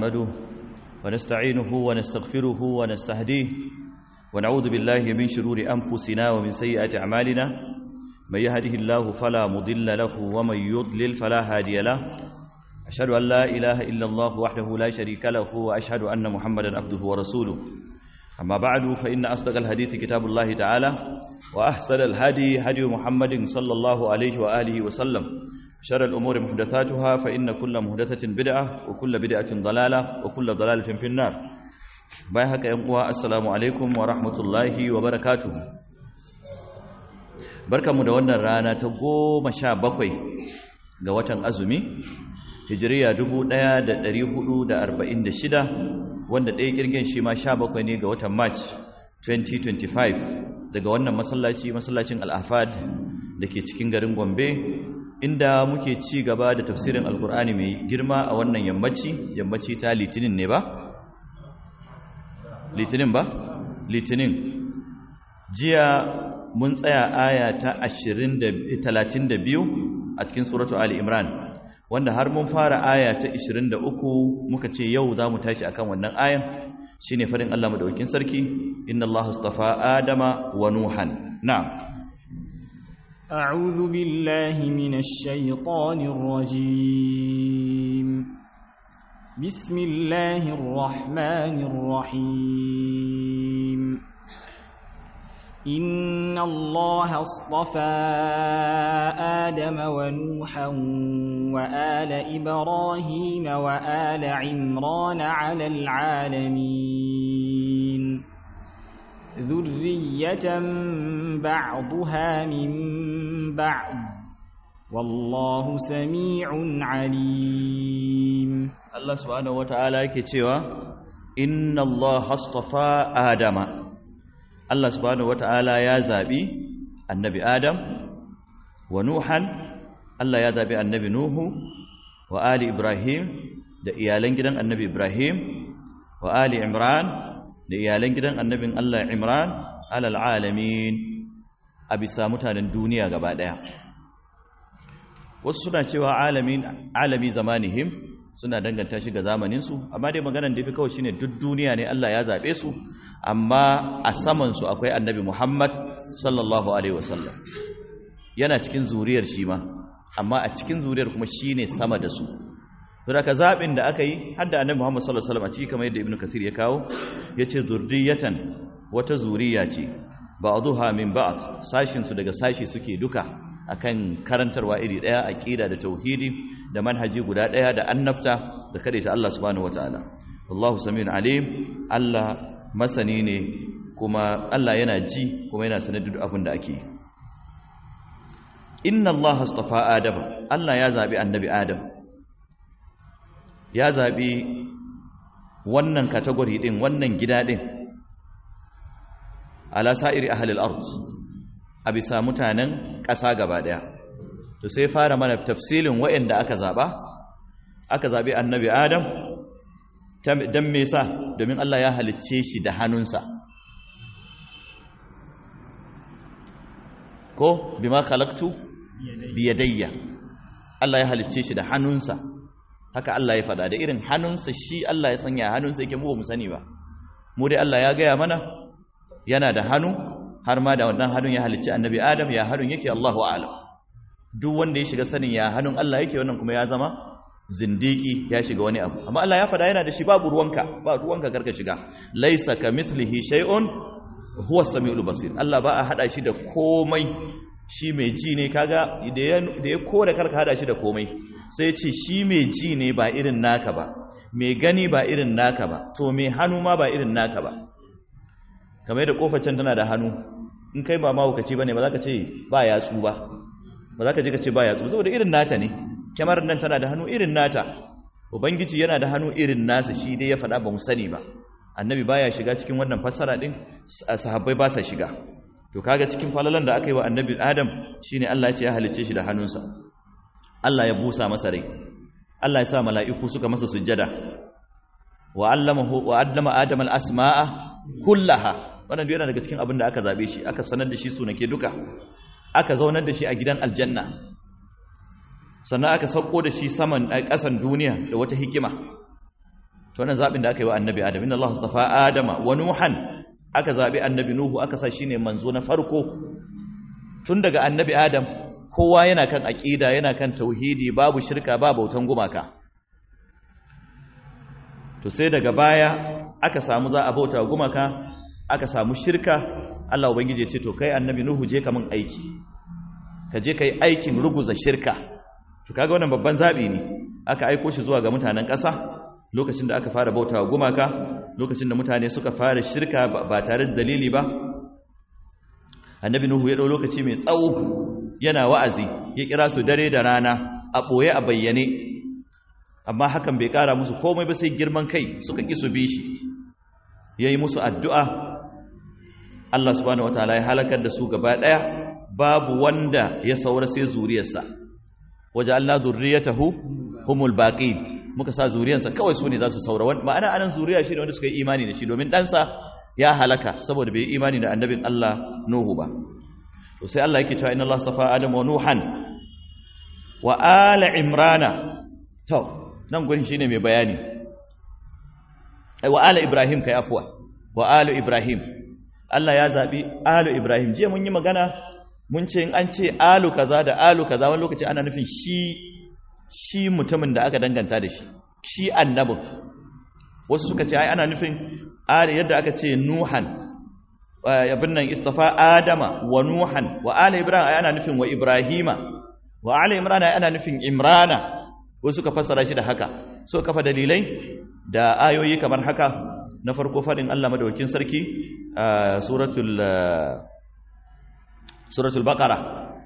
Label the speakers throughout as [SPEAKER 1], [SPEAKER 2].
[SPEAKER 1] نحمده ونستعينه ونستغفره ونستهديه ونعوذ بالله من شرور أنفسنا ومن سيئات أعمالنا من يهده الله فلا مضل له ومن يضلل فلا هادي له أشهد أن لا إله إلا الله وحده لا شريك له وأشهد أن محمدا عبده ورسوله أما بعد فإن أصدق الحديث كتاب الله تعالى وأحسن الهدي هدي محمد صلى الله عليه وآله وسلم شر الأمور محدثاتها فإن كل محدثة بدعة وكل بدعة ضلالة وكل ضلالة في النار بايهك ينقوى السلام عليكم ورحمة الله وبركاته بركة مدونة رانا تقوم شابكوي قوة أزمي hijiriya 1446 wanda ɗaya kirgin shi ma 17 ne ga watan march 2025 daga wannan masallaci masallacin al'afad da ke cikin garin gombe inda muke ci gaba da tafsirin alkur'ani mai girma a wannan yammaci yammaci ta litinin ne ba? litinin ba? litinin jiya mun tsaya aya ta 32 a cikin suratu ali imran wanda har mun fara aya ta 23 muka ce yau za mu tashi akan wannan ayan shine farin Allah madaukakin sarki inna Allah astafa adama wa nuhan na'am
[SPEAKER 2] a'udhu billahi minash shaitanir rajim bismillahir rahmanir rahim إن الله اصطفى آدم ونوحا وآل إبراهيم وآل عمران على العالمين ذرية بعضها من بعض والله سميع عليم
[SPEAKER 1] الله سبحانه وتعالى كتوى إن الله اصطفى آدم Allah subhanahu wata'ala ya zabi annabi Adam wa Nuhan Allah ya zabi annabi Nuhu wa ali Ibrahim da iyalan gidan annabi Ibrahim wa ali Imran da iyalan gidan annabin Allah Imran alal alamin a bisa mutanen duniya gaba daya wasu suna cewa alamin alami zamanihim suna danganta shi ga zamaninsu amma dai maganar da fi kawai shine duk duniya ne Allah ya zaɓe su amma a samansu akwai annabi Muhammad sallallahu alaihi wasallam yana cikin zuriyar shi ma amma a cikin zuriyar kuma shine sama da su don haka zaɓin da aka yi har da annabi Muhammad sallallahu alaihi wasallam a ciki kamar yadda Ibn Kasir ya kawo yace zurriyatan wata zuriya ce ba'dhuha min ba'd sashin su daga sashi suke duka akan karantarwa iri daya aqida da tauhidi da manhaji guda daya da annabta da ta Allah subhanahu wataala wallahu samiun alim Allah masani ne kuma Allah yana ji kuma yana sanar da abin da ake inna Allah astafa adam Allah ya zabi annabi adam ya zabi wannan category din wannan gida din ala sa'iri ahli al-ard a bisa mutanen ƙasa gaba ɗaya to sai fara mana tafsilin waɗanda aka zaɓa aka zaɓi annabi adam don me sa domin Allah ya halicce shi da hannunsa ko bima khalaqtu biyadayya Allah ya halicce shi da hannunsa haka Allah ya faɗa da irin hannunsa shi Allah ya sanya hannunsa yake mu ba mu sani ba mu dai Allah ya gaya mana yana da hannu har ma da wannan hannun ya halicci annabi adam ya hannun yake Allahu a'lam duk wanda ya shiga sanin ya hannun Allah yake wannan kuma ya zama zindiki ya shiga wani abu amma Allah ya fada yana da shi babu ruwanka ba ruwanka karka shiga laisa kamithlihi shay'un huwa as-sami'ul basir Allah ba a hada shi da komai shi mai ji ne kaga da ya da ya kore karka hada shi da komai sai ce shi mai ji ne ba irin naka ba mai gani ba irin naka ba to mai hannu ma ba irin naka ba kamar da kofar can tana da hannu in kai ba mahaukaci ba ne ba za ka ce ba yatsu ba ba za ka je ka ce ba yatsu saboda irin nata ne kyamar nan tana da hannu irin nata ubangiji yana da hannu irin nasa shi dai ya faɗa ba mu sani ba annabi baya shiga cikin wannan fassara din sahabbai ba sa shiga to kaga cikin falalan da aka yi wa annabi adam shine Allah ya ce ya halicce shi da hannunsa Allah ya busa masa rai Allah ya sa mala'iku suka masa sujjada wa allamahu wa allama adam al-asma'a kullaha wannan yana daga cikin abin da aka zabe shi aka sanar da shi sunake duka aka zaunar da shi a gidan aljanna sannan aka sauko da shi saman ƙasan duniya da wata hikima to wannan zabin da aka yi wa annabi adam inna Allah astafa adama wa nuhan aka zabi annabi nuhu aka sa shine manzo na farko tun daga annabi adam kowa yana kan aqida yana kan tauhidi babu shirka ba bautan gumaka to sai daga baya aka samu za a bauta gumaka aka samu shirka Allah ubangiji ya ce to kai annabi nuhu je ka min aiki ka je kai aikin ruguza shirka to kaga wannan babban zabi ne aka aiko shi zuwa ga mutanen ƙasa lokacin da aka fara bautawa gumaka lokacin da mutane suka fara shirka ba tare da dalili ba annabi nuhu ya dau lokaci mai tsawo yana wa'azi ya kira su dare da rana a boye a bayyane amma hakan bai kara musu komai ba sai girman kai suka ki su bi shi yayi musu addu'a Allah subhanahu wataala ya halakar da su gaba daya babu wanda ya saura sai zuriyarsa waje Allah zurriyatahu humul baqin muka sa zuriyarsa kawai su ne za su saura ma'ana anan zuriya shi ne wanda suka yi imani da shi domin ɗansa ya halaka saboda bai yi imani da annabin Allah Nuhu ba to sai Allah yake cewa inna Allah astafa Adam wa Nuhan wa ala Imrana to nan gurin shine mai bayani ai wa ala Ibrahim kai afwa wa ala Ibrahim Allah ya zabi ala Ibrahim jiya mun yi magana mun ce in an ce alu kaza da alu kaza wani lokaci ana nufin shi shi mutumin da aka danganta da shi shi annabin wasu suka ce ai ana nufin yadda aka ce nuhan abin nan istafa adama wa nuhan wa ala ibrahim ai ana nufin wa ibrahima wa ala imrana ai ana nufin imrana wasu suka fassara shi da haka so kafa dalilai da ayoyi kamar haka na farko fadin Allah madaukakin sarki suratul suratul baqara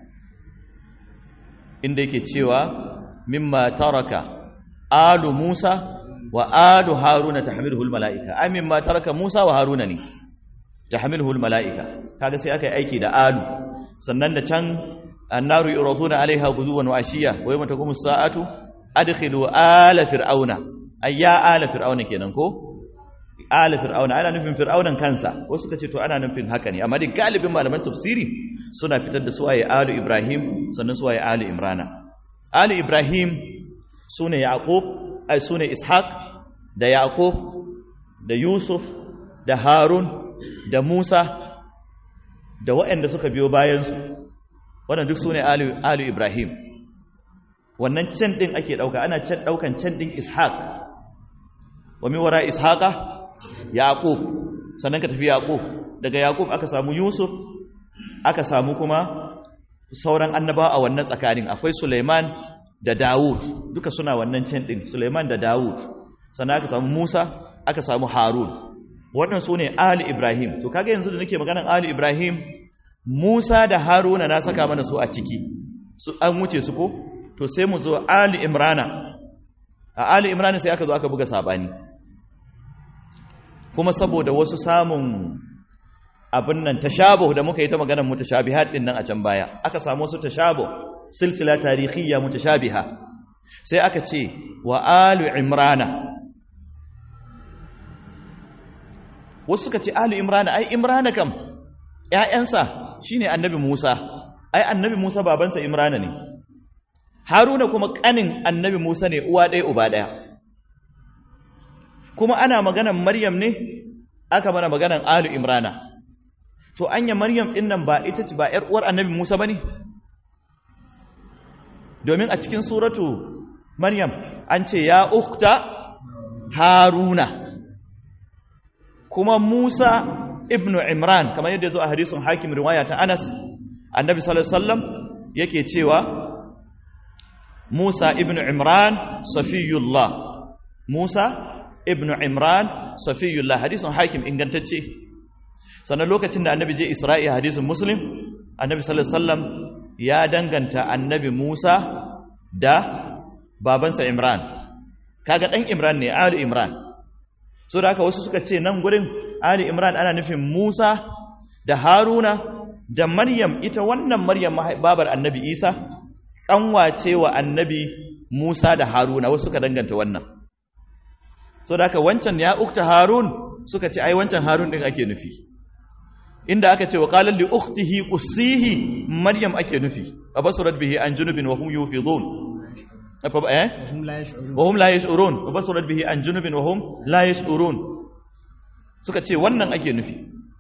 [SPEAKER 1] inda yake cewa mimma taraka alu Musa wa alu Haruna tahmiluhu almalaika ai mimma taraka Musa wa Haruna ne tahmiluhu almalaika kaga sai aka yi aiki da alu sannan da can annaru yuraduna alaiha ghuduwan wa ashiya wa yawma taqumu as-sa'atu adkhilu ala fir'auna ayya ala fir'auna kenan ko ala fir'auna ana nufin fir'aunan kansa wasu suka ce to ana nufin haka ne amma dai galibin malaman tafsiri suna fitar da su ayi alu Ibrahim sannan su ayi alu Imrana Ali Ibrahim su ne Yaƙub, ai su ne Ishaq da Yaƙub da Yusuf da Harun da Musa da waɗanda suka biyo bayansu, waɗanda duk su ne Ali Ibrahim. Wannan can ɗin ake ɗauka, ana can ɗaukan can ɗin Ishaq, wa miwara Ishaƙa, Yaƙub, sannan ka tafi Yaƙub, daga Yaƙub aka samu Yusuf, aka samu kuma sauran annaba a wannan tsakanin akwai Suleiman da Dawud duka suna wannan can din Suleiman da Dawud sannan aka samu Musa aka samu Harun wannan su ne Ali Ibrahim to kaga yanzu da nake maganan Ali Ibrahim Musa da Haruna na saka mana su a ciki su an wuce su ko to sai mu zo Ali Imrana a Ali Imrana sai aka zo aka buga sabani kuma saboda wasu samun abin nan tashabuh da muka yi ta maganar mutashabihat din nan a can baya aka samu wasu tashabuh silsila tarihiyya mutashabiha sai aka ce wa alu imrana wasu suka ce alu imrana ai imrana kam ƴaƴansa shine annabi Musa ai annabi Musa babansa imrana ne Haruna kuma kanin annabi Musa ne uwa ɗaya uba ɗaya kuma ana maganar Maryam ne aka mana maganar alu imrana to anya maryam din nan ba ita ce ba yar uwar annabi Musa bane domin a cikin suratu maryam an ce ya ukta haruna kuma Musa ibnu Imran kamar yadda zo a hadisin hakim riwaya ta Anas annabi sallallahu alaihi wasallam yake cewa Musa ibnu Imran safiyullah Musa ibnu Imran safiyullah hadisin hakim ingantacce sannan lokacin da annabi je Isra'i hadisin Muslim annabi sallallahu alaihi wasallam ya danganta annabi Musa da babansa Imran kaga dan Imran ne Ali Imran so da haka wasu suka ce nan gurin Ali Imran ana nufin Musa da Haruna da Maryam ita wannan Maryam babar annabi Isa kanwace wa annabi Musa da Haruna wasu suka danganta wannan so da haka wancan ya ukta Harun suka ce ai wancan Harun din ake nufi inda aka ce wa qala li ukhtihi qussihi Maryam ake nufi abasurat bihi an junubin wa hum yufidun eh
[SPEAKER 2] hum la yash'urun
[SPEAKER 1] wa hum la yash'urun wa basurat bihi an junubin wa hum la yash'urun suka ce wannan ake nufi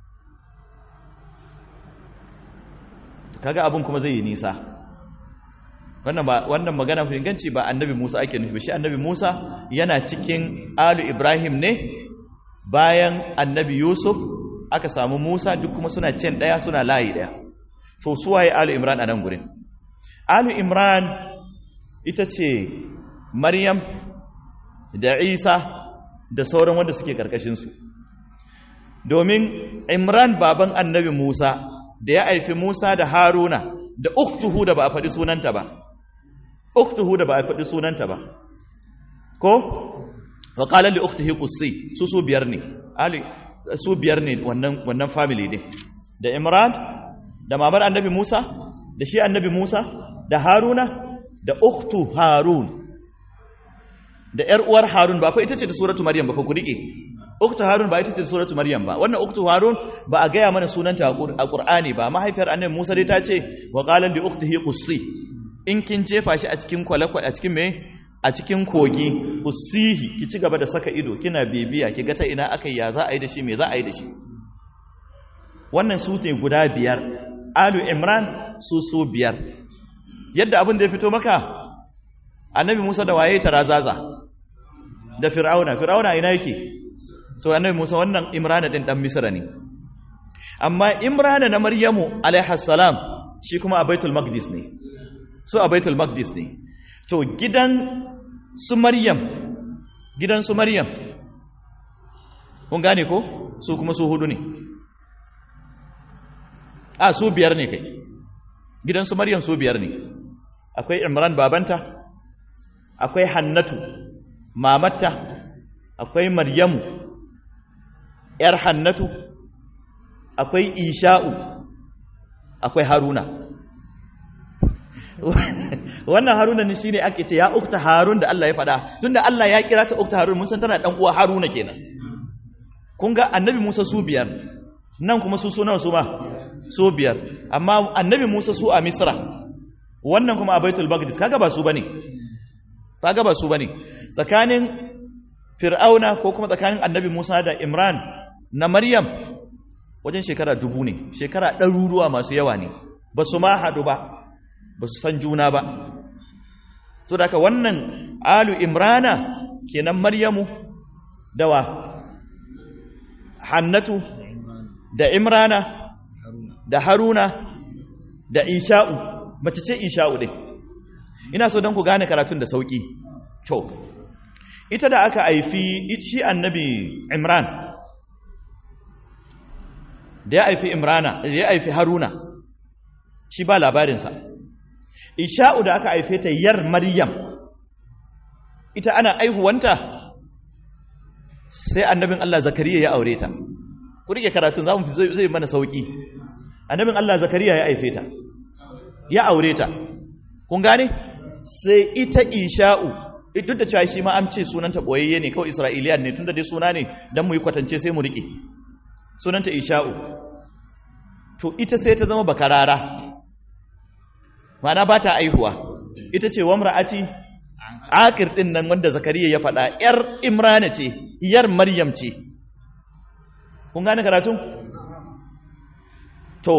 [SPEAKER 1] kaga abun kuma zai yi nisa wannan ba wannan magana fi inganci ba annabi Musa ake nufi ba shi annabi Musa yana cikin alu Ibrahim ne bayan annabi Yusuf aka samu Musa duk kuma suna cin daya suna layi daya to su waye alu Imran a nan gurin alu Imran ita ce Maryam da Isa da sauran wanda suke karkashin su domin Imran baban annabi Musa da ya haifi Musa da Haruna da uktuhu da ba a faɗi sunanta ba uktuhu da ba a faɗi sunanta ba ko wa qala li uktihi qussi su su biyar ne ali su biyar ne wannan wannan family din da Imran da mamar annabi Musa da shi annabi Musa da Haruna da uktu Harun da ƴar uwar Harun ba fa ita ce ta suratu Maryam ba fa ku rike uktu Harun ba ita ce suratu Maryam ba wannan uktu Harun ba a gaya mana sunanta a Qur'ani ba mahaifiyar annabi Musa dai ta ce wa qala li uktihi qussi in kin jefa shi a cikin kwalakwal a cikin me a cikin kogi usihi ki ci gaba da saka ido kina bibiya ki ga ta ina aka ya za a yi da shi me za a yi da shi wannan su ne guda biyar alu imran su su biyar yadda abin da ya fito maka annabi musa da waye ta razaza da fir'auna fir'auna ina yake to annabi musa wannan imrana din dan misra ne amma imrana na maryamu alaihi salam shi kuma a baitul maqdis ne su a baitul maqdis ne to gidan su maryam gidan su maryam kun gane ko su kuma su hudu ne a su biyar ne kai gidan su maryam su biyar ne akwai imran babanta akwai hannatu mamatta akwai maryamu yar hannatu akwai isha'u akwai haruna wannan haruna ne shine ake ce ya ukta harun da Allah ya faɗa tunda Allah ya kira ta ukta harun mun san tana dan uwa haruna kenan kun ga annabi Musa su biyar nan kuma su nawa su ma su biyar amma annabi Musa su a Misra wannan kuma a Baitul Maqdis kaga ba su bane kaga ba su bane tsakanin Fir'auna ko kuma tsakanin annabi Musa da Imran na Maryam wajen shekara dubu ne shekara ɗaruruwa masu yawa ne ba su ma haɗu ba ba su san juna ba so da haka wannan alu imrana kenan maryamu dawa hannatu da imrana da haruna da isha'u mace ce isha'u ɗin ina so don ku gane karatun da sauƙi to ita da aka haifi shi annabi imran da ya haifi imrana da ya haifi haruna shi ba labarinsa isha'u da aka haife ta yar maryam ita ana aihuwanta sai annabin Allah zakariya ya aure ta ku rike karatun za mu zai mana sauki annabin Allah zakariya ya haife ta ya aure ta kun gane sai ita isha'u duk da cewa shi ma an ce sunanta boyayye ne kawai isra'iliyan ne tunda dai suna ne dan mu yi kwatance sai mu rike sunanta isha'u to ita sai ta zama bakarara mana ba ta aihuwa ita ce wamra'ati akir din nan wanda zakariya ya faɗa yar imrana ce yar maryam ce kun gane karatu to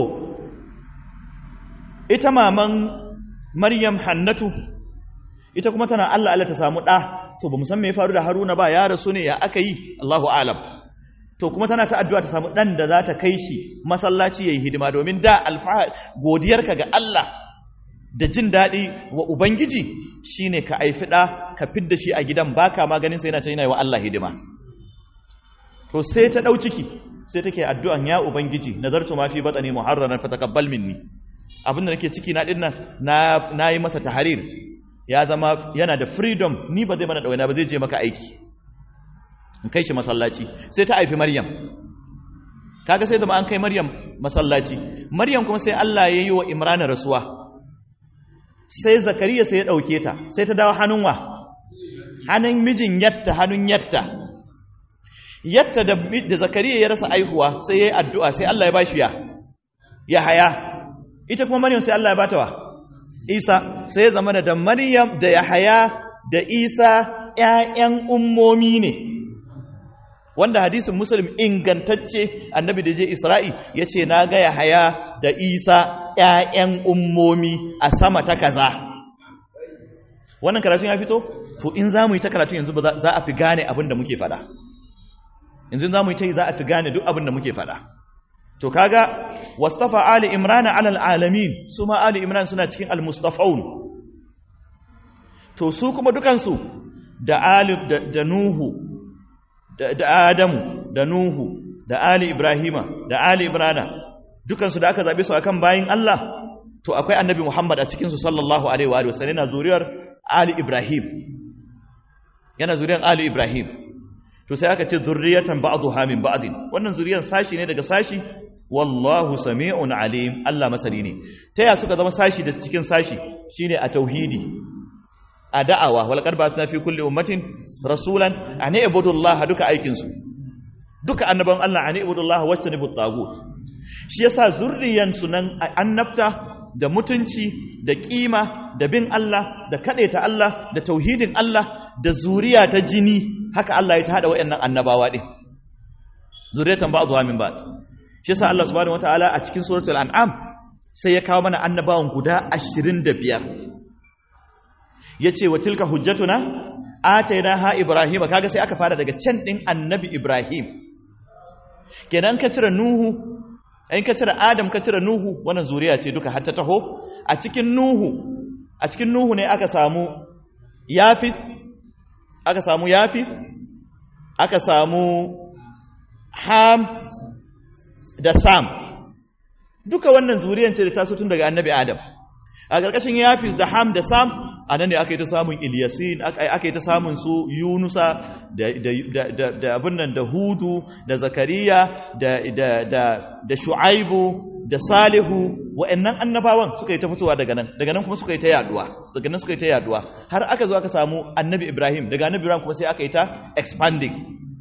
[SPEAKER 1] ita maman maryam hannatu ita kuma tana Allah Allah ta samu ɗa to ba mu san me ya faru da haruna ba ya rasu ne ya aka yi Allahu alam to kuma tana ta addu'a ta samu ɗan da za ta kai shi masallaci ya yi hidima domin da alfahar godiyarka ga Allah da jin daɗi wa Ubangiji shi ne ka aifi ɗa ka fidda shi a gidan baka maganin sai yana ce yana yi wa Allah hidima to sai ta ɗau ciki sai take addu'an ya Ubangiji nazartu ma fi batsani muharraran fa taqabbal minni abin da nake ciki na din nan na yi masa tahrir ya zama yana da freedom ni ba zai mana ɗawaina ba zai je maka aiki in kai shi masallaci sai ta haifi Maryam kaga sai zama an kai Maryam masallaci Maryam kuma sai Allah ya yi wa Imran rasuwa sai Zakariya sai ya dauke ta sai ta dawo hannun wa hannun mijin yatta hannun yatta yatta da, da Zakariya ya rasa aihuwa sai yayi addu'a sai Allah ya bashi ya ya haya ita kuma Maryam sai Allah ya bata wa Isa sai ya zama da Maryam da Yahaya da Isa ƴaƴan ummomi ne wanda hadisin Muslim ingantacce annabi da je Isra'i yace na ga Yahaya da Isa ƴaƴan ummomi a sama ta kaza wannan karatun ya fito to in za mu yi ta karatun yanzu ba za a fi gane abin da muke fada yanzu za mu yi ta yi za a fi gane duk abin da muke fada to kaga wastafa ali imran ala alamin su ma ali imran suna cikin almustafaun to su kuma dukansu da ali da, nuhu da, da adamu da nuhu da ali ibrahima da ali imrana dukansu da aka zabe su akan bayin Allah to akwai annabi muhammad a cikin su sallallahu alaihi wa sallam yana zuriyar ali ibrahim yana zuriyar ali ibrahim to sai aka ce zurriyatan ba'dha min ba'din wannan zuriyar sashi ne daga sashi wallahu sami'un alim Allah masani ne ta ya suka zama sashi da cikin sashi shine a tauhidi a da'awa wal qad ba'athna fi kulli ummatin rasulan an ibudu Allah duka aikin su duka annaban Allah an ibudu Allah wastanibu tagut shi yasa zurriyan sunan annabta da mutunci da kima da bin Allah da ta Allah da tauhidin Allah da zuriya ta jini haka Allah ya ta hada wayannan annabawa din zuriyatan ba'dha min ba'd shi yasa Allah subhanahu wataala a cikin suratul an'am sai ya kawo mana annabawan guda 25 yace wa tilka hujjatuna ha ibrahima kaga sai aka fara daga can din annabi ibrahim kenan ka cire nuhu in ka cire adam ka cire nuhu wannan zuriya ce duka har ta taho a cikin nuhu a cikin nuhu ne aka samu yafis aka samu yafis aka samu ham da sam duka wannan zuriyan ce da taso tun daga annabi adam a ƙarƙashin yafis da ham da sam a nan ne aka yi ta samun iliyasin aka yi ta samun su yunusa da abin nan da hudu da zakariya da shu'aibu da salihu wa'annan annabawan suka yi ta fitowa daga nan daga nan kuma suka yi ta yaduwa daga nan suka yi ta yaduwa har aka zo aka samu annabi ibrahim daga annabi ibrahim kuma sai aka yi ta expanding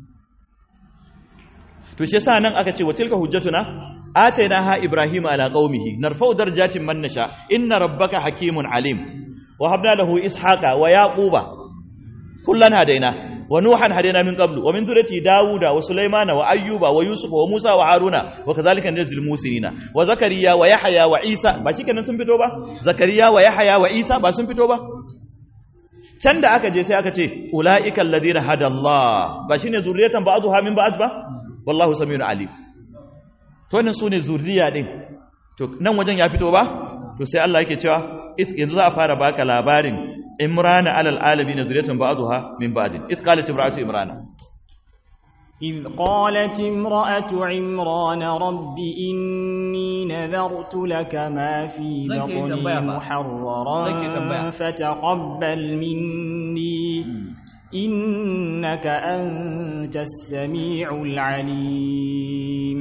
[SPEAKER 1] to shi yasa nan aka ce wa tilka hujjatuna atainaha ibrahima ala qaumihi narfa'u darajatin man nasha inna rabbaka hakimun alim wa habna lahu ishaqa wa yaquba kullan hadaina wa nuhan hadaina min qablu wa min dhurriyyati dauda wa sulaymana wa ayyuba wa yusufa wa musa wa haruna wa kadhalika najzil musirina wa zakariya wa yahya wa isa ba shikenan sun fito ba zakariya wa yahya wa isa ba sun fito ba can da aka je sai aka ce ulaika alladhina hadallah ba shine zurriyatan ba'dha min ba'd ba wallahu samiyun alim to wannan sune zurriya din to nan wajen ya fito ba to sai Allah yake cewa yanzu za a fara baka labarin imrana alal alamin zuriyatan ba'dha min ba'din iz qalat imra'atu imrana
[SPEAKER 2] إذ قالت امرأة عمران رب إني نذرت لك ما في بطني محررا فتقبل مني إنك أنت السميع العليم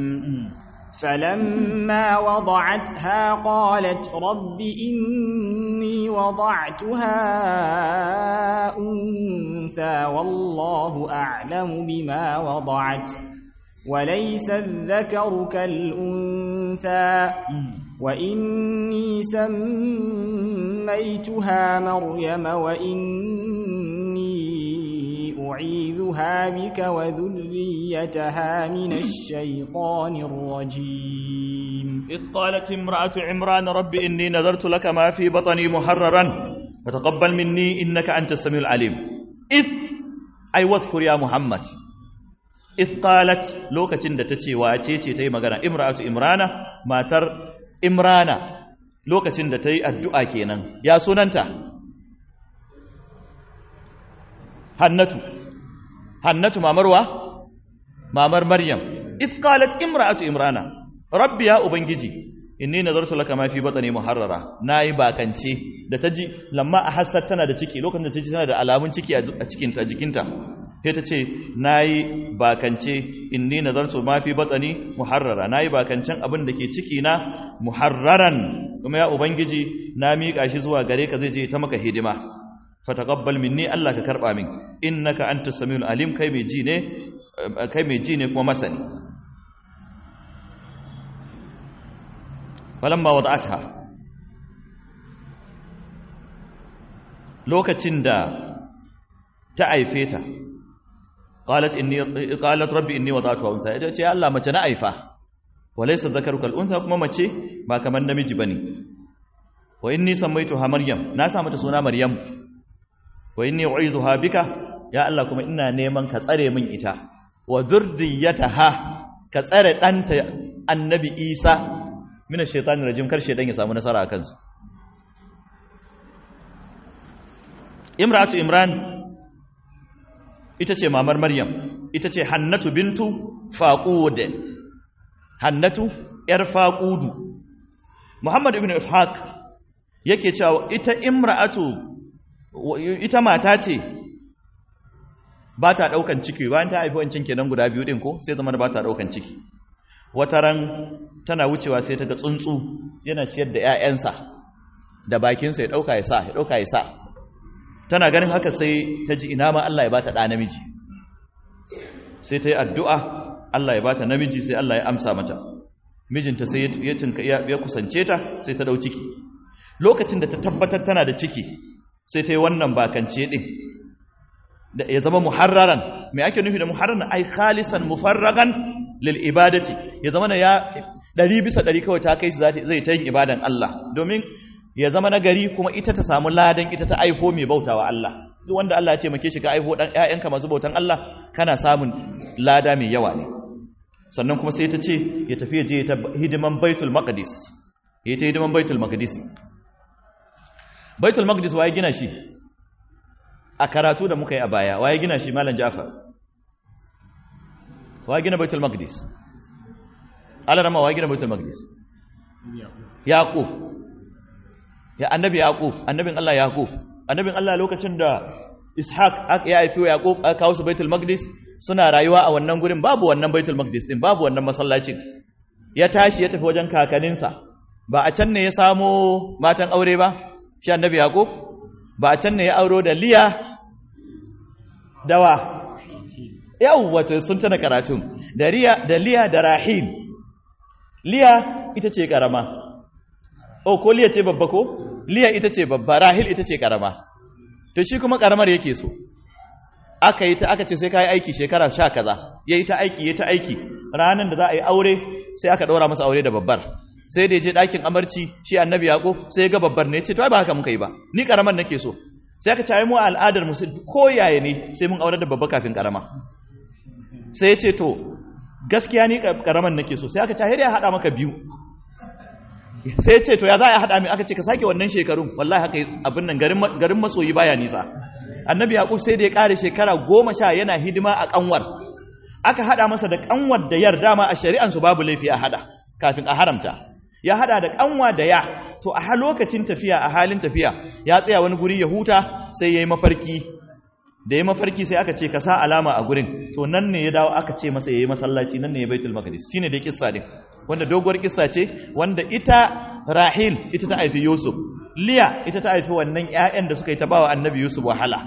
[SPEAKER 2] فلما وضعتها قالت رب إني وضعتها أنثى والله أعلم بما وضعت وليس الذكر كالأنثى وإني سميتها مريم وإني أعيذها بك وذريتها من الشيطان الرجيم
[SPEAKER 1] إذ قالت امرأة عمران رب إني نذرت لك ما في بطني محررا فتقبل مني إنك أنت السميع العليم إذ أي واذكر يا محمد إذ قالت لوكة تتشي واتيتي تي مغانا امرأة إمرانة ما تر إمرانة لوكة تتي الدعاء كينا يا سننتا hannatu hannatu mamarwa mamar maryam id qalat imra'atu imrana rabbi ya ubangiji inni nazartu laka ma fi batni muharrara nayi bakance da taji lamma a hassat tana da ciki lokacin da taji tana da alamun ciki a cikin ta jikinta sai ta ce nayi bakance inni nazartu ma fi batni muharrara nayi bakancen abin da ke ciki na muharraran kuma ya ubangiji na miƙa shi zuwa gare ka zai je ta maka hidima fataqabbal minni Allah ka karba min innaka antas samiul alim kai mai ji ne kai mai ji ne kuma masani falamma wada'atha lokacin da ta aife ta qalat inni qalat rabbi inni wada'tuha unsa ita ce Allah mace na aifa walaysa dhakaru kal unsa kuma mace ba kamar namiji bane wa inni sammaytuha maryam na sa mata suna maryam wa inni u'izuha bika ya Allah kuma ina neman ka tsare min ita wa dhurriyyataha ka tsare danta annabi Isa mina shaitani rajim kar shaitan ya samu nasara a kansu imratu imran ita ce mamar maryam ita ce hannatu bintu faqud hannatu yar faqudu muhammad ibn ishaq yake cewa ita imra'atu ita mata ce ba ta daukan ciki bayan ta haifi wancan kenan guda biyu din ko sai zama ba ta daukan ciki wata ran tana wucewa sai ta ga tsuntsu yana ciyar da 'ya'yansa da bakinsa ya ɗauka ya sa ya ɗauka ya sa tana ganin haka sai ta ji ina ma Allah ya bata ɗa namiji sai ta yi addu'a Allah ya bata namiji sai Allah ya amsa mata mijinta sai ya kusance ta sai ta ɗau ciki lokacin da ta tabbatar tana da ciki sai ta yi wannan bakance ɗin ya zama muharraran mai ake nufi da muharraran ai khalisan mufarragan lil ibadati ya zama na ya ɗari bisa ɗari kawai ta kai shi zai ta yin ibadan Allah domin ya zama na gari kuma ita ta samu ladan ita ta aifo mai bautawa Allah duk wanda Allah ya ce make shi ka aifo dan ƴaƴanka masu bautan Allah kana samun lada mai yawa ne sannan kuma sai ta ce ya tafi je ta hidiman Baitul Maqdis ya ta hidiman Baitul Maqdis Baitul Maqdis waye gina shi a karatu da muka yi a baya waye gina shi Malam Ja'far wa gina baitul maqdis alarama wa gina baitul maqdis yaqub ya annabi yaqub annabin Allah yaqub annabin Allah lokacin da ishaq ya haifi yaqub aka kawo su baitul maqdis suna rayuwa a wannan gurin babu wannan baitul maqdis din babu wannan masallacin ya tashi ya tafi wajen kakaninsa ba a can ne ya samo matan aure ba shi annabi yaqub ba a can ne ya auro da liya dawa yawwace sun tana karatun da riya da liya da rahil liya ita ce karama oh ko liya ce babba ko liya ita ce babba rahil ita ce karama to shi kuma karamar yake so aka yi ta aka ce sai kai aiki shekara sha kaza yayi ta aiki yayi ta aiki ranan da za a yi aure sai aka daura masa aure da babbar sai da ya je ɗakin amarci shi annabi yaqub sai ya ga babbar ne ya ce to ai ba haka muka yi ba ni karamar nake so sai aka ce ai mu al'adar mu ko yaya ne sai mun aure da babba kafin karama sai ya ce to gaskiya ni karaman nake so sai aka ce ya haɗa maka biyu sai ya ce to ya za a haɗa mai aka ce ka sake wannan shekarun wallahi haka abin nan garin masoyi baya nisa annabi yaƙub sai da ya ƙare shekara goma sha yana hidima a ƙanwar aka haɗa masa da ƙanwar da yar dama a shari'ansu babu laifi a haɗa kafin a haramta ya haɗa da ƙanwa da ya to a lokacin tafiya a halin tafiya ya tsaya wani guri ya huta sai ya yi mafarki da ya mafarki sai aka ce ka sa alama a gurin to nan ne ya dawo aka ce masa ya yi masallaci nan ne ya baitul maqdis shine da kissa din wanda doguwar kissa ce wanda ita rahil ita ta haifi yusuf liya ita ta haifi wannan ƴaƴan da suka yi ta bawa annabi yusuf wahala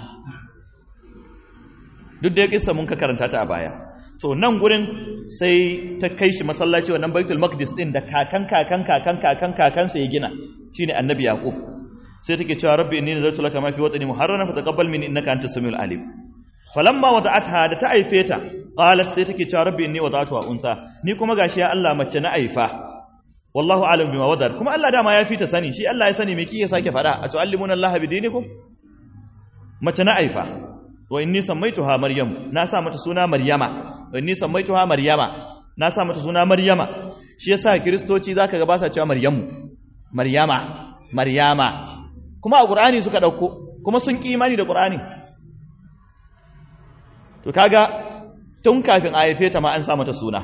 [SPEAKER 1] duk da kissa mun ka karanta ta a baya to nan gurin sai ta kai shi masallaci wannan baitul maqdis din da kakan kakan kakan kakan kakansa ya gina shine annabi yaqub sai take cewa rabbi inni nazartu laka ma fi watani muharrana fataqabbal minni innaka antas samiul alim falamma wada'atha da ta aife ta qalat sai take cewa rabbi inni wada'tuha unsa ni kuma gashi ya Allah mace na aifa wallahu alam bima wadar kuma Allah dama ya fita sani shi Allah ya sani me kike sake fada a tu'allimuna Allah bidinikum mace na aifa wa inni sammaituha maryam na sa mata suna maryama wa inni sammaituha maryama na sa mata suna maryama shi yasa kristoci zaka ga ba sa cewa maryamu maryama maryama kuma a ƙur'ani suka ɗauko kuma sun ƙi imani da ƙur'ani to kaga tun kafin a haife ta ma an sa mata suna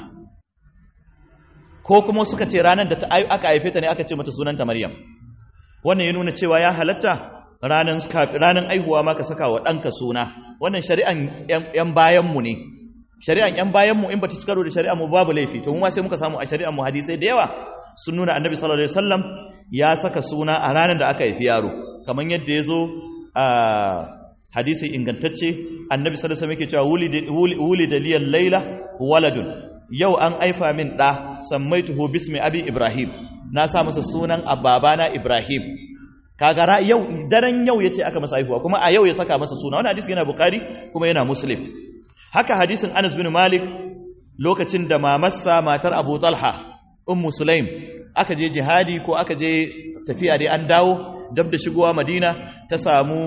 [SPEAKER 1] ko kuma suka ce ranar da aka haife ta ne aka ce mata sunanta maryam wannan ya nuna cewa ya halatta ranar aihuwa ma ka saka wa ɗanka suna wannan shari'an ‘yan bayanmu ne shari'an ‘yan bayanmu in ba ta cikaro da shari'an mu babu laifi to mu ma sai muka samu a shari'an mu hadisai da yawa sun nuna annabi sallallahu alaihi wasallam ya saka suna a ranar da aka haifi yaro kamar yadda ya zo a hadisi ingantacce annabi sallallahu alaihi wasallam yake cewa wuli da liyal laila waladun yau an aifa min da sammaituhu bismi abi ibrahim na sa masa sunan ababana ibrahim kaga yau daren yau yace aka masa haihuwa kuma a yau ya saka masa suna wannan hadisi yana bukhari kuma yana muslim haka hadisin Anas bin Malik lokacin da mamarsa matar Abu Talha ummu Sulaim aka je jihadi ko aka je tafiya dai an dawo dab da shigowa Madina ta samu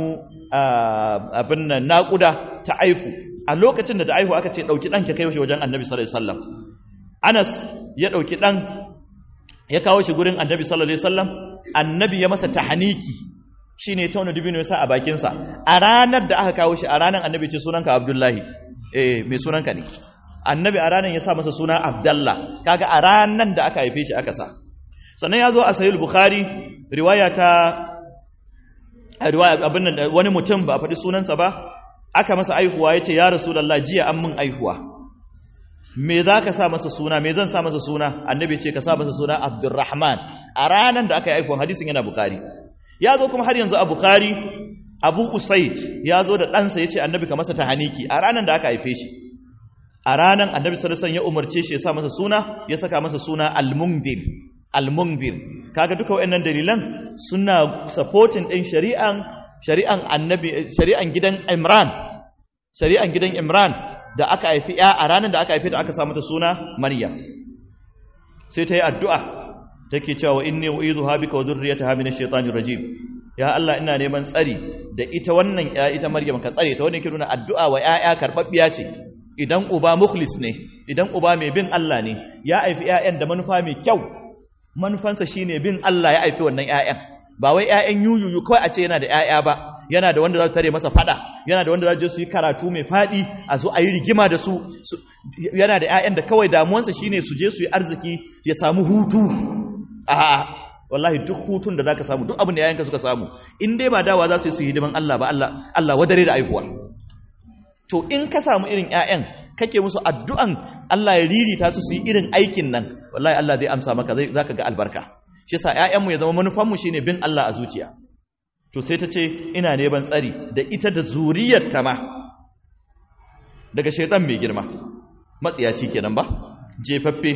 [SPEAKER 1] abin nan naƙuda ta aifu a lokacin da ta aihu aka ce ɗauki ɗan ka kai shi wajen annabi sallallahu alaihi wasallam Anas ya ɗauki ɗan ya kawo shi gurin annabi sallallahu alaihi wasallam annabi ya masa tahaniki shine tauna dubino yasa a bakin sa a ranar da aka kawo shi a ranar annabi ce sunanka Abdullahi eh mai sunanka ne annabi a ranar ya sa masa suna Abdullah kaga a ranar da aka haife shi aka sa sannan ya zo a sahih bukhari riwaya ta riwaya abin nan wani mutum ba a faɗi sunansa ba aka masa aihuwa yace ya rasulullah jiya an mun aihuwa me za ka sa masa suna me zan sa masa suna annabi ce ka sa masa suna abdurrahman a ranar da aka yi aikon hadisin yana bukari ya zo kuma har yanzu a bukari abu usaid ya zo da ɗansa ya ce annabi ka masa tahaniki a ranar da aka haife shi a ranar annabi sarasan ya umarce shi ya sa masa suna ya saka masa suna almundir almundir kaga duka waɗannan dalilan suna supporting ɗin shari'an shari'an annabi shari'an gidan imran shari'an gidan imran da aka haifi ya a ranar da aka haifi ta aka samu ta suna Maryam sai ta yi addu'a take cewa inni uizuha bika wa dhurriyyataha minash shaitanir rajim ya Allah ina neman tsari da ita wannan ya ita Maryam ka tsare ta wannan ke nuna addu'a wa ƴaƴa karbabbiya ce idan uba mukhlis ne idan uba mai bin Allah ne ya haifi ƴaƴan da manufa mai kyau manufansa shine bin Allah ya haifi wannan ƴaƴan ba wai ƴaƴan yuyuyu kawai a ce yana da ƴaƴa ba yana da wanda za su tare masa fada yana da wanda za su yi karatu mai fadi a zo a yi rigima da su yana da 'ya'yan da kawai damuwansa shine su je su yi arziki ya samu hutu a wallahi duk hutun da zaka samu duk abin da 'ya'yanka suka samu in dai ba dawa za su yi su hidiman Allah ba Allah Allah wadare da aihuwa to in ka samu irin 'ya'yan kake musu addu'an Allah ya ririta su su yi irin aikin nan wallahi Allah zai amsa maka zai zaka ga albarka shi yasa 'ya'yanmu ya zama manufanmu shine bin Allah a zuciya to sai ta ce ina neman tsari da ita da zuriyarta ma daga shaitan mai girma matsiyaci kenan ba jefaffe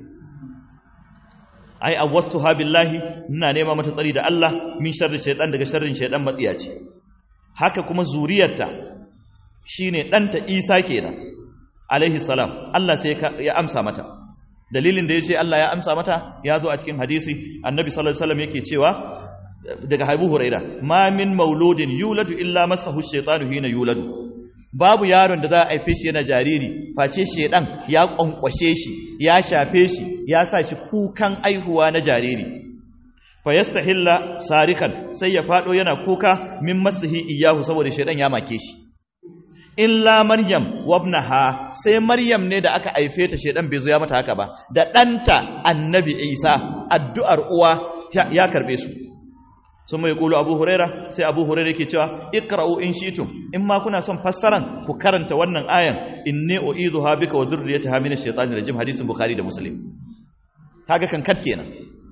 [SPEAKER 1] ai awwastuha billahi ina nema mata tsari da Allah min sharri shaitan daga sharrin shaitan matsiyaci haka kuma zuriyarta shine danta Isa kenan alaihi salam Allah sai ya amsa mata dalilin da yace Allah ya amsa mata ya zo a cikin hadisi annabi sallallahu alaihi wasallam yake cewa daga haibu huraira ma min mauludin yuladu illa masahu shaytanu hina yuladu babu yaron da za a haife shi yana jariri face shedan ya kwankwashe shi ya shafe shi ya sa shi kukan aihuwa na jariri fa yastahilla sarikan sai ya fado yana kuka min masahi iyahu saboda shedan ya make shi illa maryam wabnaha sai maryam ne da aka haife ta shedan bai zo ya mata haka ba da ɗanta annabi isa addu'ar uwa ya karbe su sun mai kulu abu huraira sai abu huraira ke cewa ikra'u in shitum in ma kuna son fassaran ku karanta wannan ayan inni uidhuha bika wa dhurriyyataha min ash-shaytanir rajim hadisin bukhari da muslim kaga kan kat kenan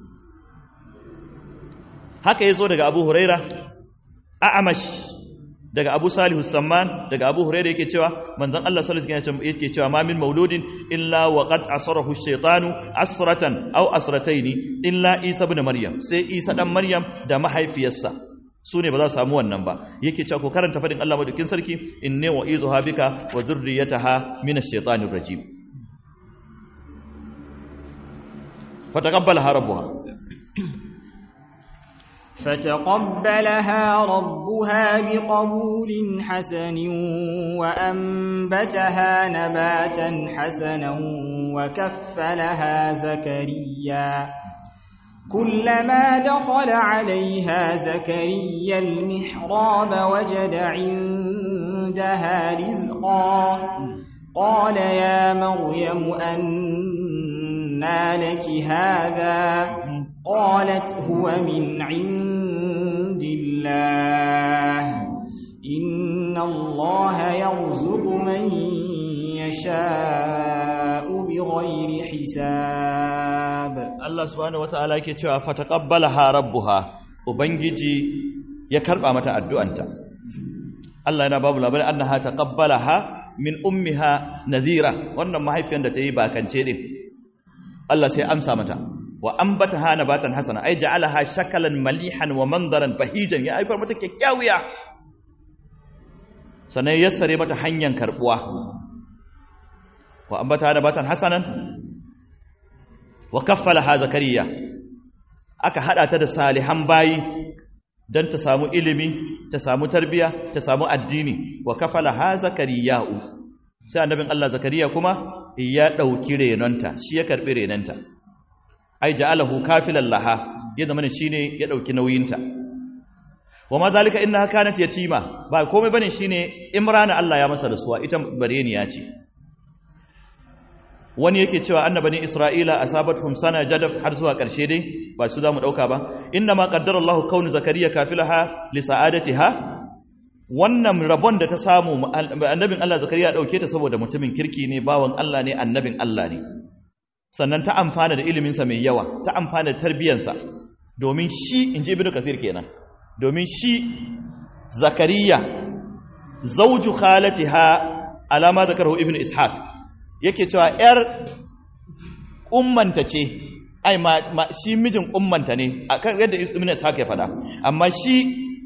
[SPEAKER 1] haka yazo daga abu huraira a'amash daga abu salihu samman daga abu huraira yake cewa manzon Allah sallallahu alaihi wasallam yake cewa ma min mauludin illa wa qad asarahu ash-shaytanu asratan aw asrataini illa isa ibn maryam sai isa dan maryam da mahaifiyarsa su ne ba za su samu wannan ba yake cewa ko karanta fadin Allah madaukin sarki inni wa izuha bika wa dhurriyyataha min ash-shaytanir rajim fataqabbalaha rabbuha
[SPEAKER 2] فتقبلها ربها بقبول حسن وأنبتها نباتا حسنا وكفلها زكريا كلما دخل عليها زكريا المحراب وجد عندها رزقا قال يا مريم أنى لك هذا قالت هو من عند الله إن الله يرزق من يشاء بغير حساب
[SPEAKER 1] Allah subhanahu wataala yake cewa fataqabbalaha rabbuha ubangiji ya karba mata addu'anta Allah yana babu labarin annaha taqabbalaha min ummiha nadhira wannan mahaifiyar da ta yi bakance din Allah sai amsa mata wa ambataha nabatan hasana ai ja'alaha shakalan malihan wa mandaran bahijan ya haifar mata kyakkyawiya sannan ya yassare mata hanyar karbuwa wa ambataha nabatan hasanan wa kaffalaha zakariya aka hada ta da salihan bayi dan ta samu ilimi ta samu tarbiya ta samu addini wa kaffalaha zakariya'u sai annabin Allah zakariya kuma ya dauki renonta shi ya karbi renonta ai ja'alahu kafilan laha ya zama shine ya dauki nauyinta wa ma zalika innaha kanat yatima ba komai bane shine imrana Allah ya masa rasuwa ita bareniya ce wani yake cewa annabani isra'ila asabatuhum sana jadaf har zuwa karshe dai ba su zamu dauka ba inna ma qaddara Allah kaunu zakariya kafilaha li sa'adatiha wannan rabon da ta samu annabin Allah zakariya dauke ta saboda mutumin kirki ne bawan Allah ne annabin Allah ne sannan ta amfana da iliminsa mai yawa ta amfana da tarbiyyarsa domin shi in ji ibn kasir kenan domin shi zakariya zauju khalatiha alama zakarahu ibn ishaq yake cewa yar ummanta ce ai ma, shi mijin ummanta ne akan yadda ibn ishaq ya faɗa amma shi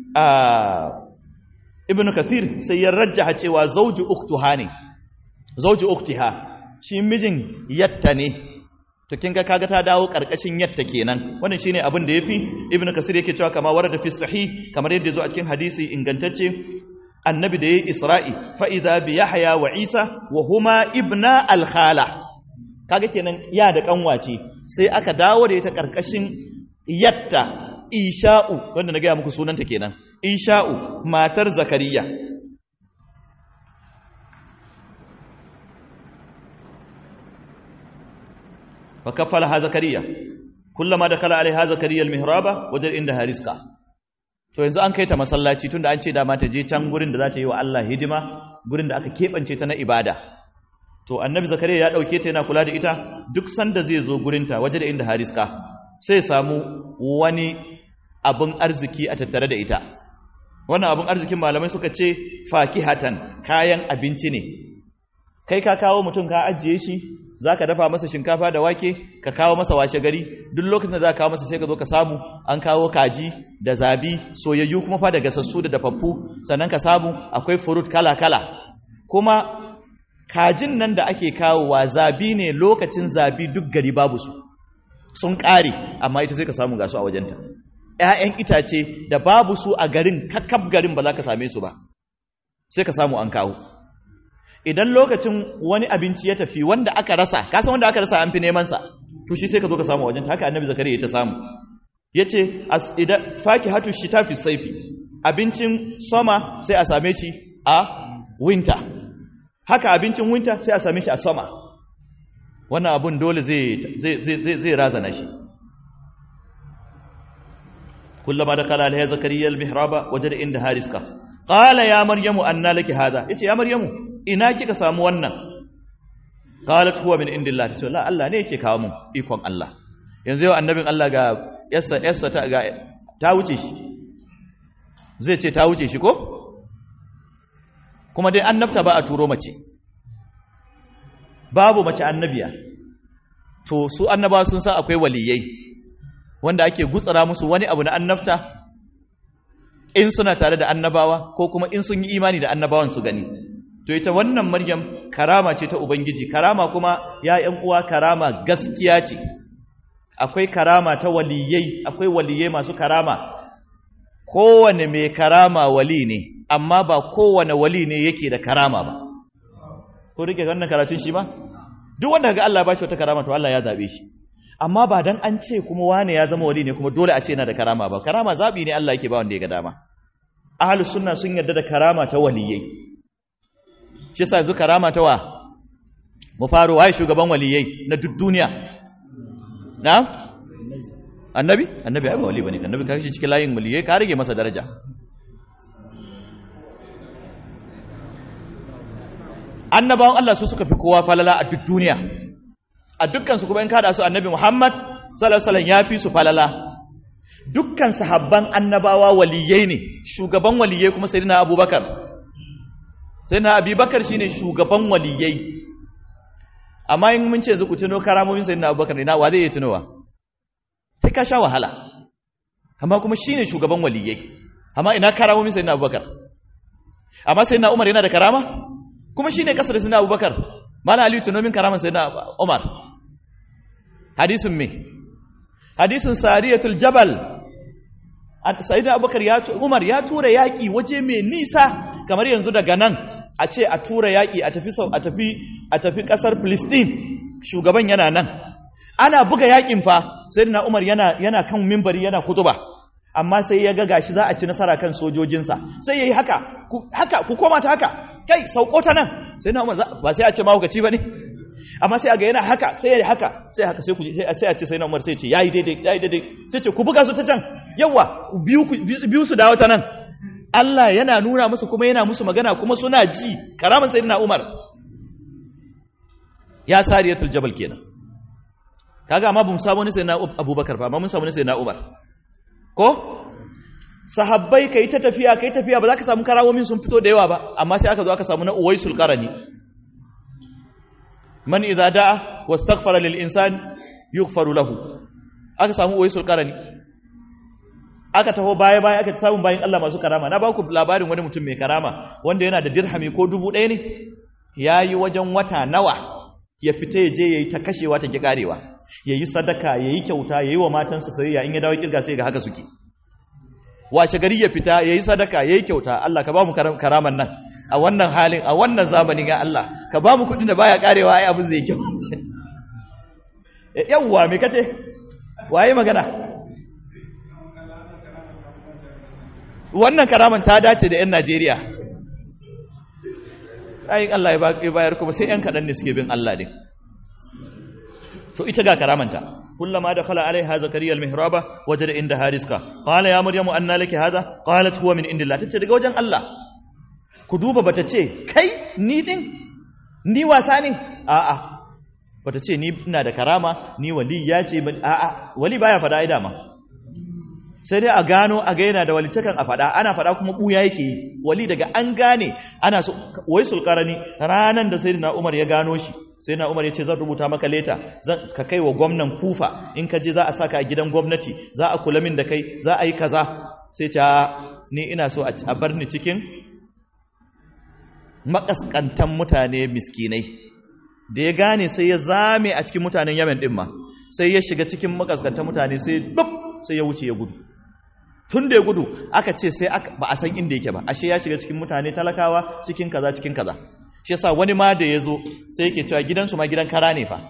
[SPEAKER 1] ibn kasir sai ya rajjaha cewa zauju uktuha ne zauju uktiha shi mijin yatta ne to kin ga kaga ta dawo karkashin yatta kenan wannan shine abin da yafi ibnu kasir yake cewa kama warada fi sahih kamar yadda yazo a cikin hadisi ingantacce annabi da yayi isra'i fa idha bi yahya wa isa wa huma ibna al khala kaga kenan ya da kanwace sai aka dawo da ita karkashin yatta isha'u wanda na ga muku sunanta kenan isha'u matar zakariya فكفلها زكريا كلما دخل عليها زكريا المهراب وجد عندها رزقا to yanzu an kai ta masallaci tunda an ce da ta je can gurin da za ta yi wa Allah hidima gurin da aka keɓance ta na ibada to annabi zakariya ya ɗauke ta yana kula da ita duk sanda zai zo gurinta waje da inda hariska sai samu wani abin arziki a tattare da ita wannan abin arzikin malamai suka ce fakihatan kayan abinci ne kai ka kawo mutum ka ajiye shi za ka dafa masa shinkafa da wake ka kawo masa washe gari duk lokacin da za ka kawo masa sai ka zo ka samu an kawo kaji da zabi soyayyu kuma fa da gasassu da dafaffu sannan ka samu akwai furut kala-kala kuma kajin nan da ake kawowa zabi ne lokacin zabi duk gari babu su sun ƙare amma ita sai ka samu gasu a wajenta ‘ya'yan itace da babu su a garin kakkab garin ba za ka same su ba sai ka samu an kawo idan lokacin wani abinci ya tafi wanda aka rasa kasan wanda aka rasa an fi neman sa to shi sai ka zo ka samu wajen haka annabi zakariya ya ta samu yace idan faki hatu shita fi saifi abincin sama sai a same shi a winter haka abincin winter sai a same shi a sama wannan abun dole zai zai zai zai razana shi kullama dakala alaiha zakariya almihraba wajada indaha rizqa qala ya maryamu anna laki hadha yace ya maryamu ina kika samu wannan qalat huwa min indillah tace la Allah ne yake kawo mun ikon Allah yanzu yau annabin Allah ga yassa yassa ta ga ta wuce shi zai ce ta wuce shi ko kuma dai annabta ba a turo mace babu mace annabiya to su annabawa sun san akwai waliyai wanda ake gutsara musu wani abu na annabta in suna tare da annabawa ko kuma in sun yi imani da annabawan su gani to ita wannan maryam karama ce ta ubangiji karama kuma ya ƴan uwa karama gaskiya ce akwai karama ta waliyai akwai waliyai masu karama kowane mai karama wali ne amma ba kowane wali ne yake da karama ba ko rike wannan karatun shi ba duk wanda ga Allah ba shi wata karama to Allah ya zabe shi amma ba dan an ce kuma wane ya zama wali ne kuma dole a ce yana da karama ba karama zabi ne Allah yake ba wanda ya ga dama ahlus sunna sun yarda da karama ta waliyai shi yasa yanzu karama ta wa mu faro waye shugaban waliyai na duk duniya na annabi annabi ai ba wali bane annabi ka shi cikin layin waliyai ka rage masa daraja annabawan Allah su suka fi kowa falala a duk duniya a dukkan su kuma in kada su annabi Muhammad sallallahu alaihi wasallam ya fi su falala dukkan sahabban annabawa waliyai ne shugaban waliyai kuma sayyidina Abubakar sayyidina Abubakar shine shugaban waliyai amma in mun ce yanzu ku tuno karamomin sayyidina Abubakar ne na wa zai iya tunowa sai ka sha wahala amma kuma shine shugaban waliyai amma ina karamomin sayyidina abubakar amma sayyidina umar yana da karama kuma shine kasar da sayyidina abubakar mana aliyu tunomin karaman sayyidina umar hadisin me hadisin sariyatul jabal sayyidina abubakar ya umar ya tura yaki waje mai nisa kamar yanzu daga nan a ce a tura yaki a tafi a tafi a tafi kasar Palestine shugaban yana nan ana buga yakin fa sayyidina umar yana yana kan minbari yana kutuba amma sai ya ga gashi za a ci nasara kan sojojinsa sai yayi haka haka ku koma ta haka kai sauko ta nan sayyidina umar ba sai a ce mahaukaci bane amma sai a ga yana haka sai ya haka sai haka sai ku sai a ce sai na Umar sai ce yayi daidai yayi daidai sai ce ku buga su ta can yawa biyu biyu su dawo ta nan Allah yana nuna musu kuma yana musu magana kuma suna ji karaman sayyidina Umar ya sariyatul jabal kenan kaga amma bamu samu ne sayyidina Abubakar ba amma mun samu ne sayyidina Umar ko sahabbai kai ta tafiya kai tafiya ba za ka samu karawomin sun fito da yawa ba amma sai aka zo aka samu na Uwaisul Qarani man idza da'a wastaghfara lil insani yughfaru lahu aka samu uwaisul qarani aka taho baya baya aka samu bayin Allah masu karama na baku labarin wani mutum mai karama wanda yana da dirhami ko dubu ɗaya ne yayi wajen wata nawa ya fita ya je yayi ta kashewa ta ki karewa yayi sadaka yayi kyauta yayi wa matansa sayayya in ya dawo kirga sai ga haka suke washe gari ya fita yayi sadaka yayi kyauta Allah ka ba mu karaman nan a wannan halin a wannan zamanin ya Allah ka ba mu kudin da baya karewa ai abin zai kyau yawwa me kace waye magana wannan karaman ta dace da yan Najeriya ai Allah ya bayar kuma sai yan kadan ne suke bin Allah din to ita ga karamanta كلما دخل عليها زكريا المهراب وجد عندها رزقا قال يا مريم أن لك هذا قالت هو من عند الله تتشي daga wajen Allah ku duba bata ce kai ni din ni wasa ne a'a bata ce ni ina da karama ni wali ya ce a'a wali baya fada ai dama sai dai a gano a ga yana da walitakan a fada ana fada kuma buya yake yi wali daga an gane ana so wai sulkarani ranan da sayyidina Umar ya gano shi sai na umar ya ce zan rubuta maka leta ka kai wa gwamnan kufa in ka je za a saka a gidan gwamnati za a kula min da kai za a yi kaza sai ta ni ina so a bar ni cikin makaskantan mutane miskinai da ya gane sai ya zame a cikin mutanen yamen din ma sai ya shiga cikin makaskantan mutane sai duk sai ya wuce ya gudu tun da ya gudu aka ce sai ba a san inda yake ba ashe ya shiga cikin mutane talakawa cikin kaza cikin kaza shi yasa wani ma da ya zo sai yake cewa gidansu ma gidan kara ne fa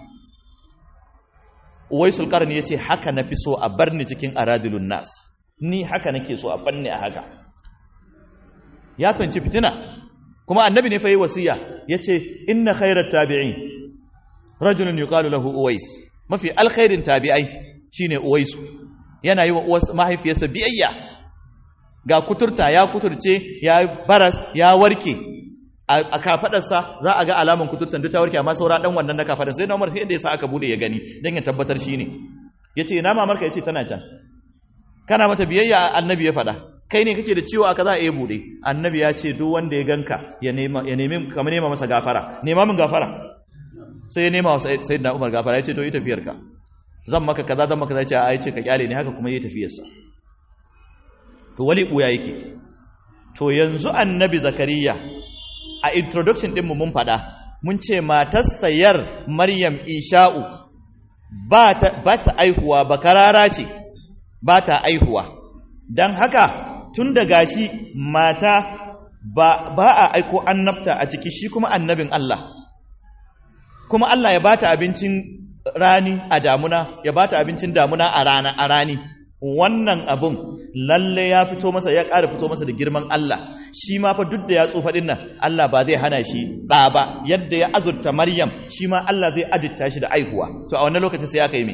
[SPEAKER 1] uwai sulkarni ya ce haka na fi so a bar ni cikin aradilun nas ni haka nake so a banne a haka ya fahimci fitina kuma annabi ne fa yi wasiya ya ce inna khairat tabi'in rajulun yuqalu lahu uwais mafi alkhairin tabi'ai shine uwaisu yana yi wa mahaifiyarsa biyayya ga kuturta ya kuturce ya baras ya warke a kafadarsa za a ga alaman kuturtan duk ta warke amma saura dan wannan na kafadar sai na Umar sai inda yasa aka bude ya gani dan ya tabbatar shine yace ina mamarka yace tana can kana mata biyayya annabi ya fada kai ne kake da ciwo aka za a yi bude annabi ya ce duk wanda ya ganka ya nema ya nemi kamar nema masa gafara nema min gafara sai ya nema wa sayyidina Umar gafara yace to yi tafiyarka zan maka kaza zan maka zai ce a yace ka kyale ne haka kuma yi tafiyarsa to wali buya yake to yanzu annabi zakariya a introduction ɗinmu mun faɗa mun ce matar sayar maryam isha'u ba ta aihuwa ba karara ce ba ta aihuwa don haka tun da gashi mata ba, ba a aiko annabta a ciki shi kuma annabin Allah kuma Allah ya bata abincin rani a damuna ya bata abincin damuna a rana a rani wannan abun lalle ya fito masa ya ƙara fito masa da girman Allah shi ma fa duk da ya tsufa din nan Allah ba zai hana shi ɗa ba yadda ya azurta Maryam shi ma Allah zai ajirta shi da aihuwa to a wannan lokacin sai aka yi me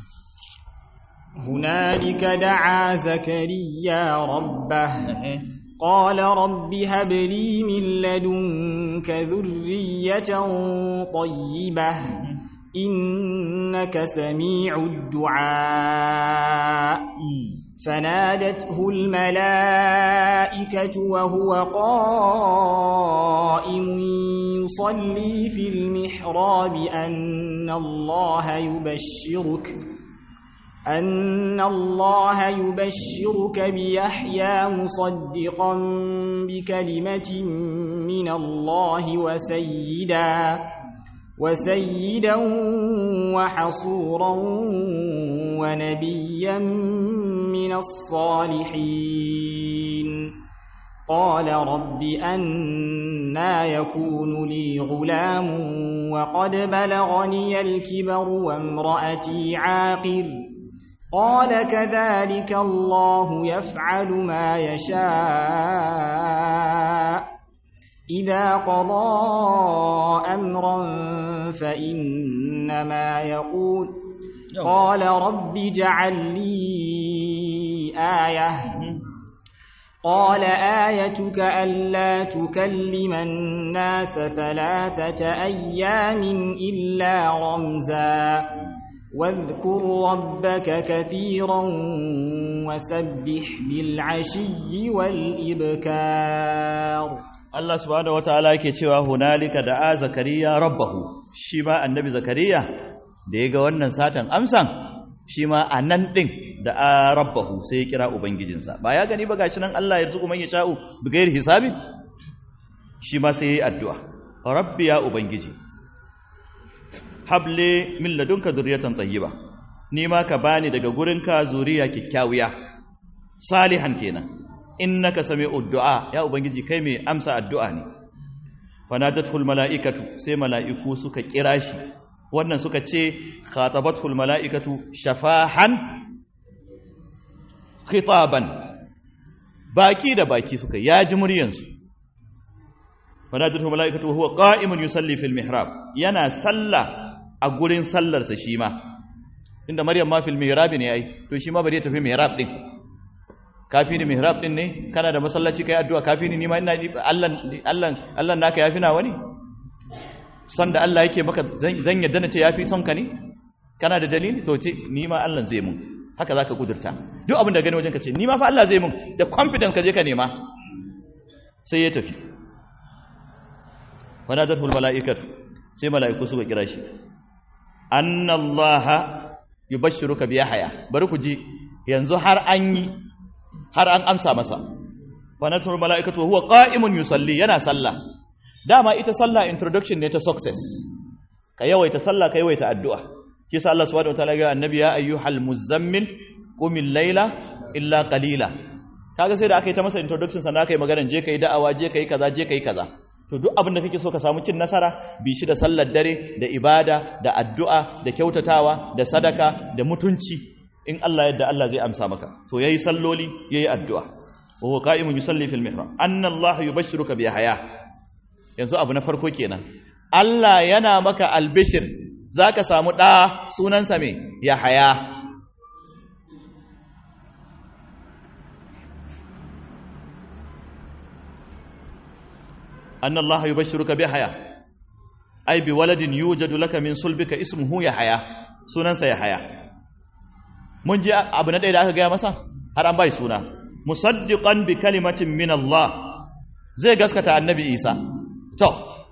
[SPEAKER 2] هنالك دعا زكريا ربه قال رب هب لي من لدنك ذرية طيبة إنك سميع الدعاء فنادته الملائكة وهو قائم يصلي في المحراب أن الله يبشرك أن الله يبشرك بيحيى مصدقا بكلمة من الله وسيدا وسيدا وحصورا ونبيا من الصالحين قال رب أنا يكون لي غلام وقد بلغني الكبر وامرأتي عاقر قال كذلك الله يفعل ما يشاء إذا قضى أمرا فإنما يقول قال رب اجعل لي آية قال آيتك ألا تكلم الناس ثلاثة أيام إلا رمزا واذكر ربك كثيرا وسبح بالعشي والإبكار
[SPEAKER 1] Allah subhanahu wataala yake cewa hunalika da'a zakariya rabbahu shi ma annabi zakariya da ya ga wannan satan amsan shi ma a nan ɗin da a rabbahu sai ya kira ubangijinsa ba ya gani ba gashi nan Allah ya zuku man ya sha'u bigayar hisabi shi ma sai ya yi addu'a rabbi ya ubangiji hable min ladunka zuriyatan tayyiba ni ma ka bani daga gurinka zuriya kyakkyawiya salihan kenan innaka sami'ud du'a ya ubangiji kai mai amsa addu'a ne fanadatul mala'ikatu sai mala'iku suka kira shi wannan suka ce khatabatul mala'ikatu shafahan khitaban baki da baki suka yaji muryansu fanadatul mala'ikatu huwa qa'imun yusalli fil mihrab yana salla a gurin sallarsa shi ma inda maryam ma fil mihrab ne ai to shi ma bari ya tafi mihrab din kafi ni mihrab din ne kana da masallaci kai addu'a kafi ni ma ina Allah Allah Allah naka yafi na wani son da Allah yake maka zan yadda na ce yafi son ka ne kana da dalili to ce ni ma Allah zai mun haka zaka kudurta duk abin da gani wajen ka ce ni ma fa Allah zai mun da confidence ka je ka nema sai ya tafi wanadatul malaikatu sai malaiku suka kira shi annallaha yubashshiruka bi yahya bari ku ji yanzu har an yi har an amsa masa fanatul mala'ikatu huwa qa'imun yusalli yana sallah dama ita sallah introduction ne ta success ka yawaita sallah ka yawaita addu'a kisa Allah subhanahu wataala ga annabi ya ayyuhal muzammil qumil layla illa qalila kaga sai da aka yi ta masa introduction sannan aka yi maganar je kai da'awa je kai kaza je kai kaza to duk abin da kake so ka samu cin nasara bi shi da sallar dare da ibada da addu'a da kyautatawa da sadaka da mutunci in Allah yadda Allah zai amsa maka to yayi salloli yayi addu'a wa huwa qa'imun yusalli fil mihrab anna Allah yubashshiruka bi haya yanzu abu na farko kenan Allah yana maka albishir zaka samu da sunansa me Yahaya anna Allah yubashshiruka bi haya ai bi waladin yujadu laka min sulbika ismuhu Yahaya sunansa Yahaya mun ji abu na ɗaya da aka gaya masa har an bai suna musaddiqan bi kalimatin min Allah zai gaskata annabi Isa to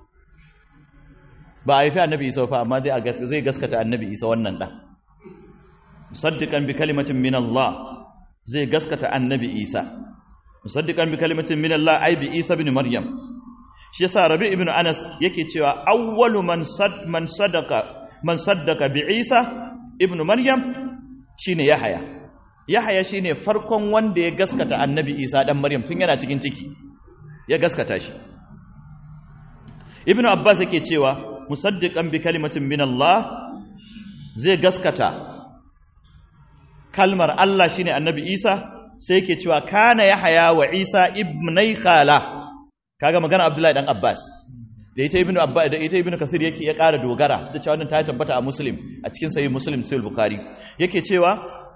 [SPEAKER 1] ba a yi fi annabi Isa fa amma zai gaskata annabi Isa wannan ɗan musaddiqan bi kalimatin min Allah zai gaskata annabi Isa musaddiqan bi kalimatin min Allah ai bi Isa ibn Maryam shi yasa Rabi ibn Anas yake cewa awwalu man sad man sadaqa man saddaka bi Isa ibn Maryam shine Yahaya Yahaya shine farkon wanda ya gaskata Annabi Isa dan Maryam tun yana cikin ciki ya gaskata shi Ibn Abbas yake cewa musaddiqan bi kalimatin min Allah zai gaskata kalmar Allah shine Annabi Isa sai yake cewa kana Yahaya wa Isa ibnai khala kaga magana Abdullahi dan Abbas da ita ibnu abba da ita ibnu kasir yake ya ƙara dogara da cewa wannan ta tabbata a muslim a cikin sahih muslim sahih bukhari yake cewa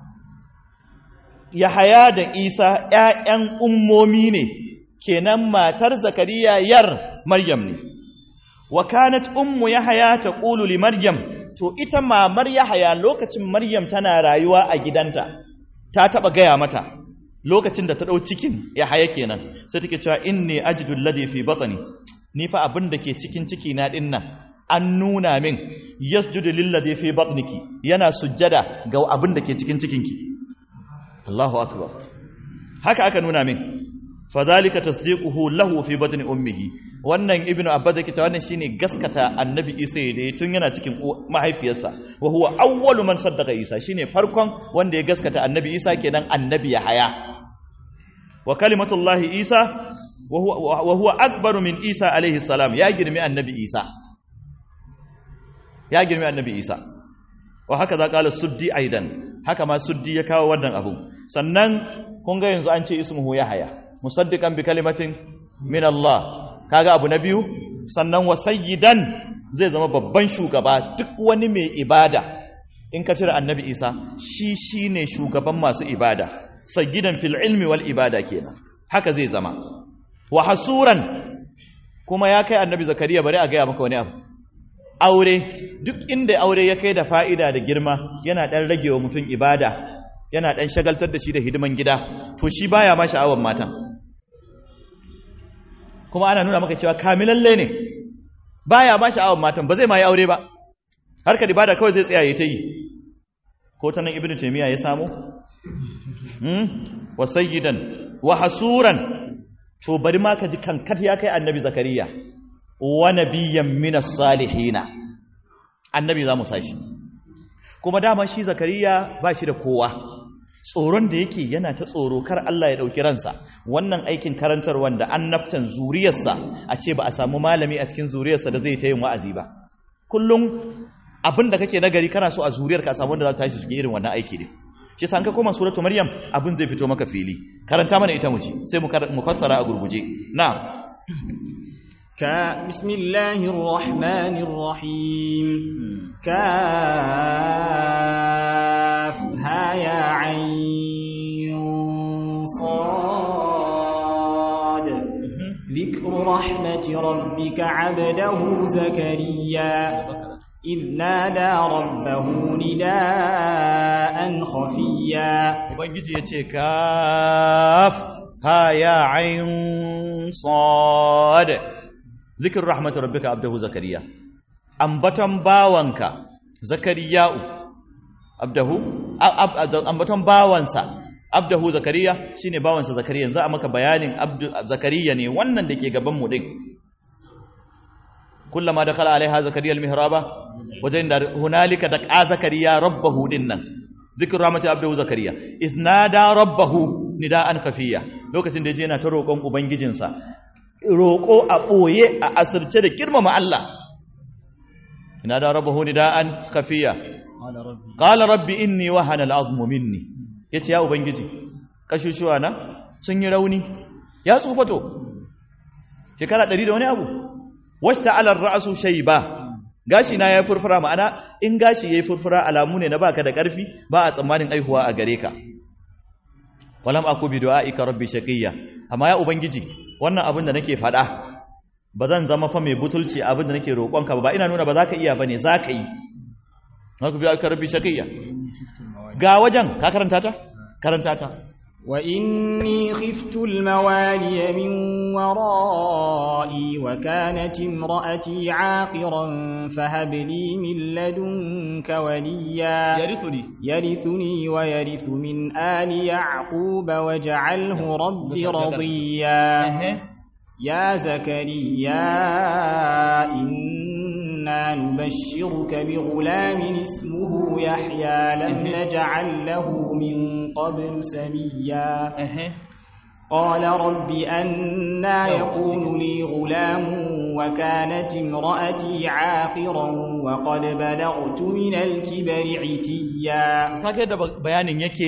[SPEAKER 1] yahaya da isa ƴaƴan ummomi ne kenan matar zakariya yar maryam ne wa kanat ummu yahaya taqulu li maryam to ita mamar yahaya lokacin maryam tana rayuwa a gidanta ta taba gaya mata lokacin da ta dau cikin yahaya kenan sai take cewa inni ajidu alladhi fi batni ni fa abin da ke cikin ciki na din nan an nuna min yasjudu lillazi fi batniki yana sujjada ga abin da ke cikin cikinki Allahu akbar haka aka nuna min fadhalika tasdiquhu lahu fi batni ummihi wannan ibnu abbas yake cewa wannan shine gaskata annabi isa da tun yana cikin mahaifiyarsa wa huwa awwalu man saddaqa isa shine farkon wanda ya gaskata annabi isa kenan annabi ya haya wa kalimatullahi isa wa huwa akbaru min isa alaihi salam ya girmi annabi isa ya girmi annabi isa wa haka za kala suddi aidan haka ma suddi ya kawo wannan abu sannan kun ga yanzu an ce ismuhu yahaya musaddiqan bi kalimatin min Allah kaga abu na biyu sannan wa sayyidan zai zama babban shugaba duk wani mai ibada in ka cire annabi isa shi shine shugaban masu ibada sayyidan fil ilmi wal ibada kenan haka zai zama wa hasuran kuma ya kai annabi zakariya bari a gaya maka wani abu aure duk inda aure ya kai da fa'ida da girma yana ɗan rage wa mutum ibada yana ɗan shagaltar da shi da hidiman gida to shi baya ma sha'awar matan kuma ana nuna maka cewa kamilalle ne baya ma sha'awar matan ba zai ma yi aure ba harkar ibada kawai zai tsaya ya ta yi ko ta nan ibnu taymiya ya samu wa sayyidan wa hasuran to bari ma ka ji kankat ya kai annabi zakariya wa nabiyyan minas salihina annabi za mu sashi kuma dama shi zakariya ba shi da kowa tsoron da yake yana ta tsoro kar Allah ya ɗauki ransa wannan aikin karantar wanda annabtan zuriyarsa a ce ba a samu malami a cikin zuriyarsa da zai ta yin wa'azi ba kullum abin da kake nagari kana so a zuriyar ka samu wanda za ta tashi cikin irin wannan aiki ne shi san ka koma suratu maryam abin zai fito maka fili karanta mana ita muji sai mu fassara a gurguje na'am
[SPEAKER 2] ka bismillahir rahmanir rahim ka ha ya ayn sad ذكر رحمة ربك عبده زكريا إذ نادى ربه نداء خفيا
[SPEAKER 1] ubangiji yace kaf ha ya ayn sad zikr rahmat rabbika abdahu zakariya ambaton bawanka zakariya'u abdahu ambaton bawansa abdahu zakariya shine bawansa zakariya yanzu a maka bayanin abdu zakariya ne wannan dake gaban mu din kullama dakhala alaiha zakariya almihraba wajen da hunalika daqa zakariya rabbahu dinnan zikr rahmati abdahu zakariya iznada rabbahu nidaan kafiya lokacin da yaje yana ta roƙon ubangijinsa roƙo a ɓoye a asirce da girmama Allah nada rabbahu nidaan kafiya qala rabbi inni wahana al'azmu minni yace ya ubangiji kashushuwa na sun yi rauni ya tsufato shekara 100 da wani abu wasta alar ra'asu shayba gashi na yayi furfura ma'ana in gashi yayi furfura alamu ne na baka da karfi ba a tsammanin aihuwa a gare ka walam aku bi du'aika rabbi shaqiyya amma ya ubangiji wannan abin da nake fada ba zan zama fa mai butulci abin da nake roƙonka ba ina nuna ba za ka iya bane za ka yi aku bi du'aika rabbi shaqiyya ga wajen ka karanta ta karanta ta
[SPEAKER 2] وإني خفت الموالي من ورائي وكانت امرأتي عاقرا فهب لي من لدنك وليا
[SPEAKER 1] يرثني
[SPEAKER 2] يرثني ويرث من آل يعقوب واجعله رب رضيا يا زكريا إنا نبشرك بغلام اسمه يحيى لم نجعل له من قبل سميا قال رب أنا يكون لي غلام وكانت امرأتي عاقرا وقد بلغت من الكبر عتيا
[SPEAKER 1] kage da bayanin yake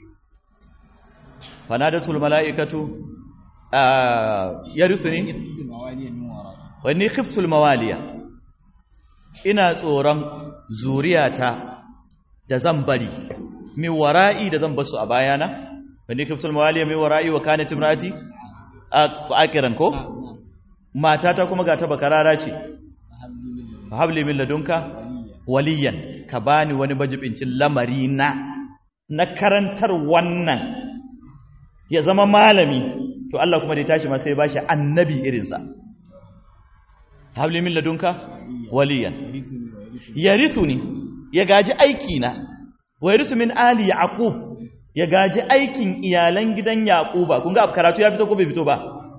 [SPEAKER 1] fanadatul malaikatu yarithuni wani khiftul mawaliya ina tsoron zuriyata da zan bari min wara'i da zan basu a bayana wani khiftul mawaliya min wara'i wa kanat imraati akiran ko matata kuma ga ta bakarara ce habli min ladunka waliyan ka bani wani bajibincin lamari na na karantar wannan ya zama malami to Allah kuma da ya tashi ma sai ba shi annabi irinsa habli min ladunka waliyan yarithuni ya gaji aiki na wa yarithu min ali yaqub ya gaji aikin iyalan gidan yaquba kun ga karatu ya fito ko bai fito ba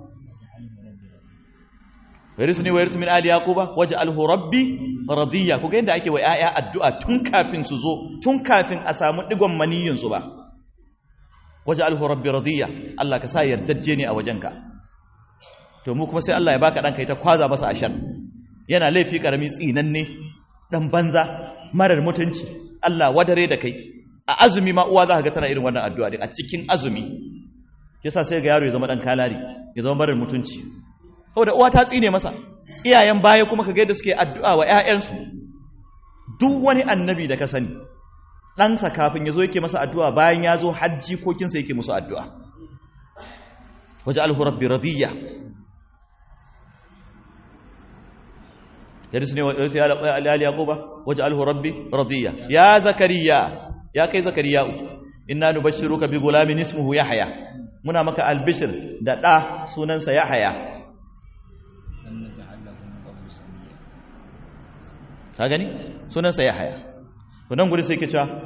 [SPEAKER 1] warisuni wa yarithu min ali yaquba waj'alhu rabbi radiya kuga yadda ake wa yaya addu'a tun kafin su zo tun kafin a samu digon maniyin su ba waj'alhu rabbi radiya Allah ka sa yardajje ne a wajenka to mu kuma sai Allah ya baka dan kai ta kwaza masa ashar yana laifi karami tsinanne dan banza marar mutunci Allah wadare da kai a azumi ma uwa za ka ga tana irin wannan addu'a din a cikin azumi yasa sai ga yaro ya zama dan kalari ya zama marar mutunci saboda uwa ta tsine masa iyayen baya kuma kaga yadda suke addu'a wa ƴaƴansu duk wani annabi da ka sani ɗansa kafin ya zo yake masa addu'a bayan ya zo hajji kokinsa yake musu addu'a waje alhu rabbi radiyya yadda su ne wasu ya alali yaquba waje alhu rabbi radiyya ya zakariya ya kai zakariya inna nubashshiruka bi gulamin ismuhu yahya muna maka albishir da ɗa sunansa yahya ka gani sunansa ya haya to nan guri sai ke cewa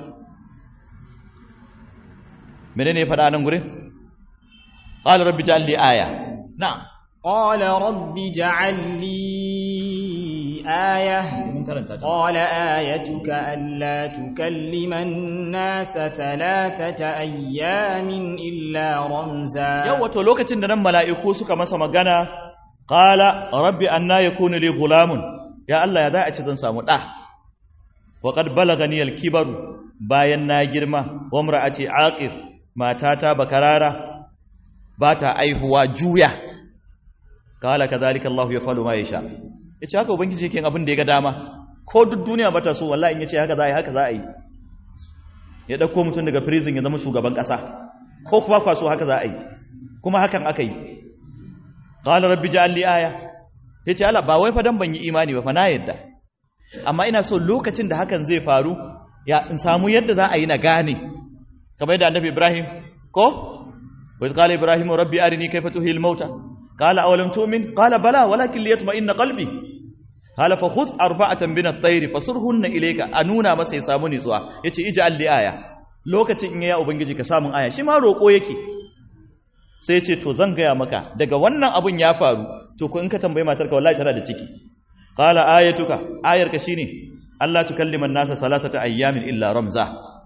[SPEAKER 1] menene ya faɗa nan gurin qala rabbi ja'al li aya na'am
[SPEAKER 2] qala rabbi ja'al li aya qala ayatuka alla tukallima an-nasa thalathata ayyamin illa ramza
[SPEAKER 1] yawa to lokacin da nan mala'iku suka masa magana qala rabbi anna yakunu li gulamun ya Allah ya za a ce zan samu ɗa wa qad balagani al-kibaru bayan na girma wa imra'ati aqir matata bakarara ba ta aihuwa juya kala kadhalika Allah yafalu ma yasha yace haka ubangiji yake abin da ya ga dama ko duk duniya bata so wallahi in yace haka za a yi haka za a yi ya dauko mutum daga prison ya zama shugaban kasa ko kuma kwaso haka za a yi kuma hakan aka yi qala rabbi ja'al li aya ya ce Allah ba wai fa dan ban yi imani ba fa na yadda amma ina so lokacin da hakan zai faru ya in samu yadda za a yi na gane kamar yadda annabi Ibrahim ko wa qala ibrahim rabbi arini kayfa tuhil mauta qala awalam tu'min qala bala walakin liyatma'inna qalbi qala fa khudh arba'atan min at-tayr fasurhunna ilayka anuna masa ya samu nitsuwa yace ij'al li aya lokacin in ya ubangiji ka samun aya shi ma roko yake sai ce to zan gaya maka daga wannan abun ya faru to ko in ka tambayi matarka wallahi tana da ciki qala ayatuka ayarka shine Allah tukallima an-nasa salatata ayyamin illa ramza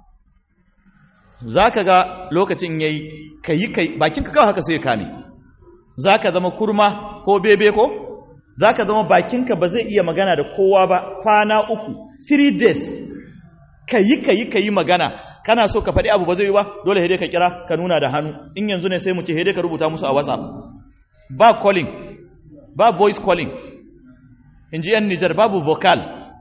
[SPEAKER 1] zaka ga lokacin yayi kai kai bakin ka kawai haka sai ka ne zaka zama kurma ko bebe ko zaka zama bakinka ba zai iya magana da kowa ba kwana uku 3 days kayi kayi kayi magana kana so ka faɗi abu ba zai yi ba dole hede ka kira ka nuna da hannu in yanzu ne sai mu ce hede ka rubuta musu a whatsapp ba calling ba voice calling in ji yan nijar babu vocal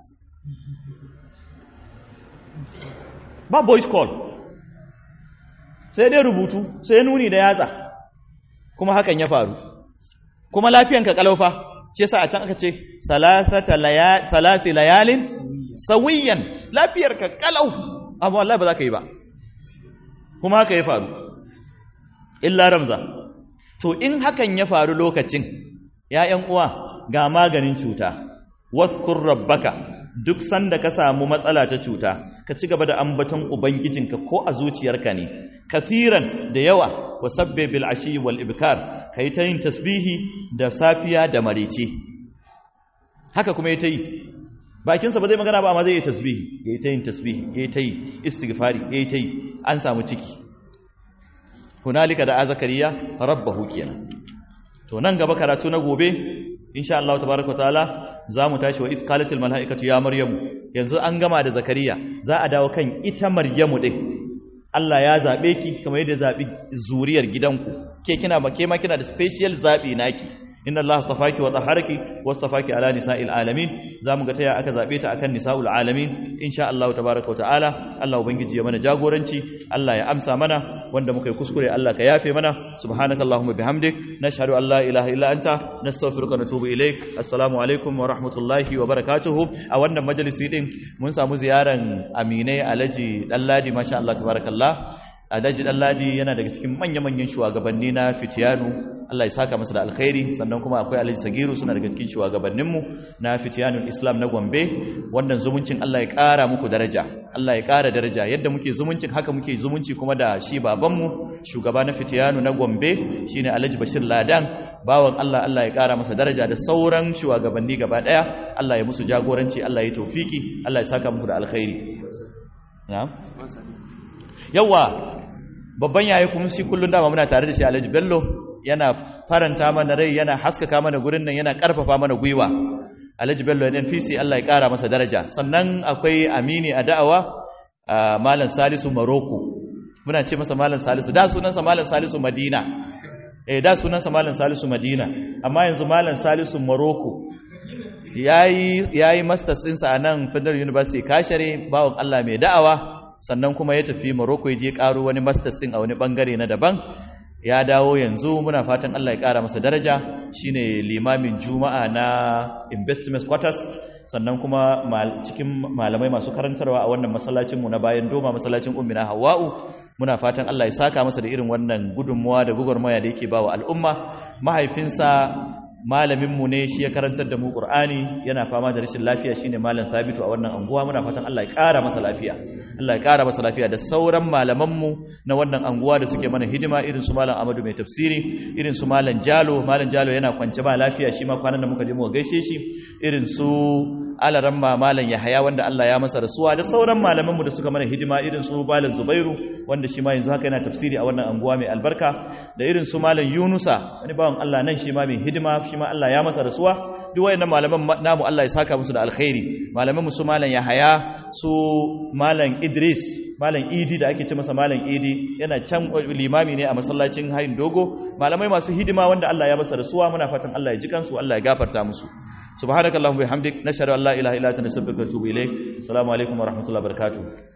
[SPEAKER 1] ba voice call sai dai rubutu sai nuni da yatsa kuma hakan ya faru kuma lafiyanka kalaufa ce sa a can aka ce salasi layalin sawiyan lafiyarka kalau amma wallahi ba za ka yi ba kuma haka ya faru illa ramza to in hakan ya faru lokacin ‘ya'yan uwa ga maganin cuta waskur rabbaka duk sanda ka samu matsala ta cuta ka ci gaba da ambaton ubangijinka ko a zuciyarka ne kathiran da yawa wa sabbe bil ashi wal ibkar kai ta yin tasbihi da safiya da marice haka kuma ya ta yi bakinsa ba zai magana ba amma zai yi tasbihi ya yi ta yin tasbihi ya yi ta yi istighfari ya yi ta yi an samu ciki hunalika da azakariya rabbahu kenan to nan gaba karatu na gobe insha Allah tabaaraka taala zamu tashi wa id qalatil malaikatu ya maryamu yanzu an gama da zakariya za a dawo kan ita maryamu din Allah ya zabe ki kamar yadda zabi zuriyar gidanku ke kina ba ke ma kina da special zabi naki inna Allah astafaki wa taharaki wastafaki ala nisa'il alamin zamu ga taya aka zabe ta akan nisa'ul alamin insha Allah tabaaraka wa ta'ala Allah ubangiji ya mana jagoranci Allah ya amsa mana wanda muka yi kuskure Allah ka yafe mana subhanakallahumma bihamdik nashhadu an la ilaha illa anta nastaghfiruka wa natubu ilaik assalamu alaikum wa rahmatullahi wa barakatuh a wannan majalisi din mun samu ziyaran aminai alaji dalladi masha Allah tabarakallah Alhaji Ɗanladi yana daga cikin manya-manyan shugabanni na Fitiyanu Allah ya saka masa da alkhairi sannan kuma akwai Alhaji Sagiru suna daga cikin shugabanninmu na Fitiyanul Islam na Gombe wannan zumuncin Allah ya ƙara muku daraja Allah ya ƙara daraja yadda muke zumuncin haka muke zumunci kuma da shi babanmu shugaba na Fitiyanu na Gombe shine Alhaji Bashir Ladan bawan Allah Allah ya ƙara masa daraja da sauran shugabanni gaba ɗaya Allah ya musu jagoranci Allah ya tofiki Allah ya saka muku da alkhairi na'am yawa babban yayi kuma shi kullun dama muna tare da shi Alhaji Bello yana faranta mana rai yana haskaka mana gurin nan yana karfafa mana gwiwa Alhaji Bello ne fisi Allah ya kara masa daraja sannan akwai Amini a da'awa Malam Salisu Maroko muna ce masa Malam Salisu da sunansa Malam Salisu Madina eh da sunansa Malam Salisu Madina amma yanzu Malam Salisu Maroko yayi yayi masters ɗinsa a nan Federal University Kashare bawon Allah mai da'awa sannan kuma ya tafi Morocco ya je karo wani masters din a wani bangare na daban ya dawo yanzu muna fatan Allah ya kara masa daraja shine limamin juma'a na investment quarters sannan kuma cikin malamai masu karantarwa a wannan masallacin mu na bayan doma masallacin ummina hawa'u muna fatan Allah ya saka masa da irin wannan gudunmuwa da gugurmaya da yake bawa al'umma mahaifinsa malaminmu ne shi ya karantar da mu Qur'ani yana fama da rashin lafiya shine malam Sabitu a wannan anguwa muna fatan Allah ya ƙara masa lafiya Allah ya ƙara masa lafiya da sauran malamanmu na wannan anguwa da suke mana hidima irin su malam Amadu mai tafsiri irin su malam Jalo malam Jalo yana kwance ba lafiya shi ma kwanan da muka je mu gaishe shi irin su alaramma malam Yahaya wanda Allah ya masa rasuwa da sauran malamanmu da suka mana hidima irin su malam Zubairu wanda shi ma yanzu haka yana tafsiri a wannan anguwa mai albarka da irin su malam Yunusa wani bawan Allah nan shi ma mai hidima shi ma Allah ya masa rasuwa duk wayannan malaman namu Allah ya saka musu da alkhairi malaman mu su malam Yahaya su malam Idris malam Idi da ake ce masa malam Idi yana can limami ne a masallacin Hayin Dogo malamai masu hidima wanda Allah ya masa rasuwa muna fatan Allah ya ji kansu Allah ya gafarta musu subhanakallahumma bihamdik nashhadu an la ilaha illa anta nastaghfiruka wa atubu ilaik assalamu alaikum wa rahmatullahi wa barakatuh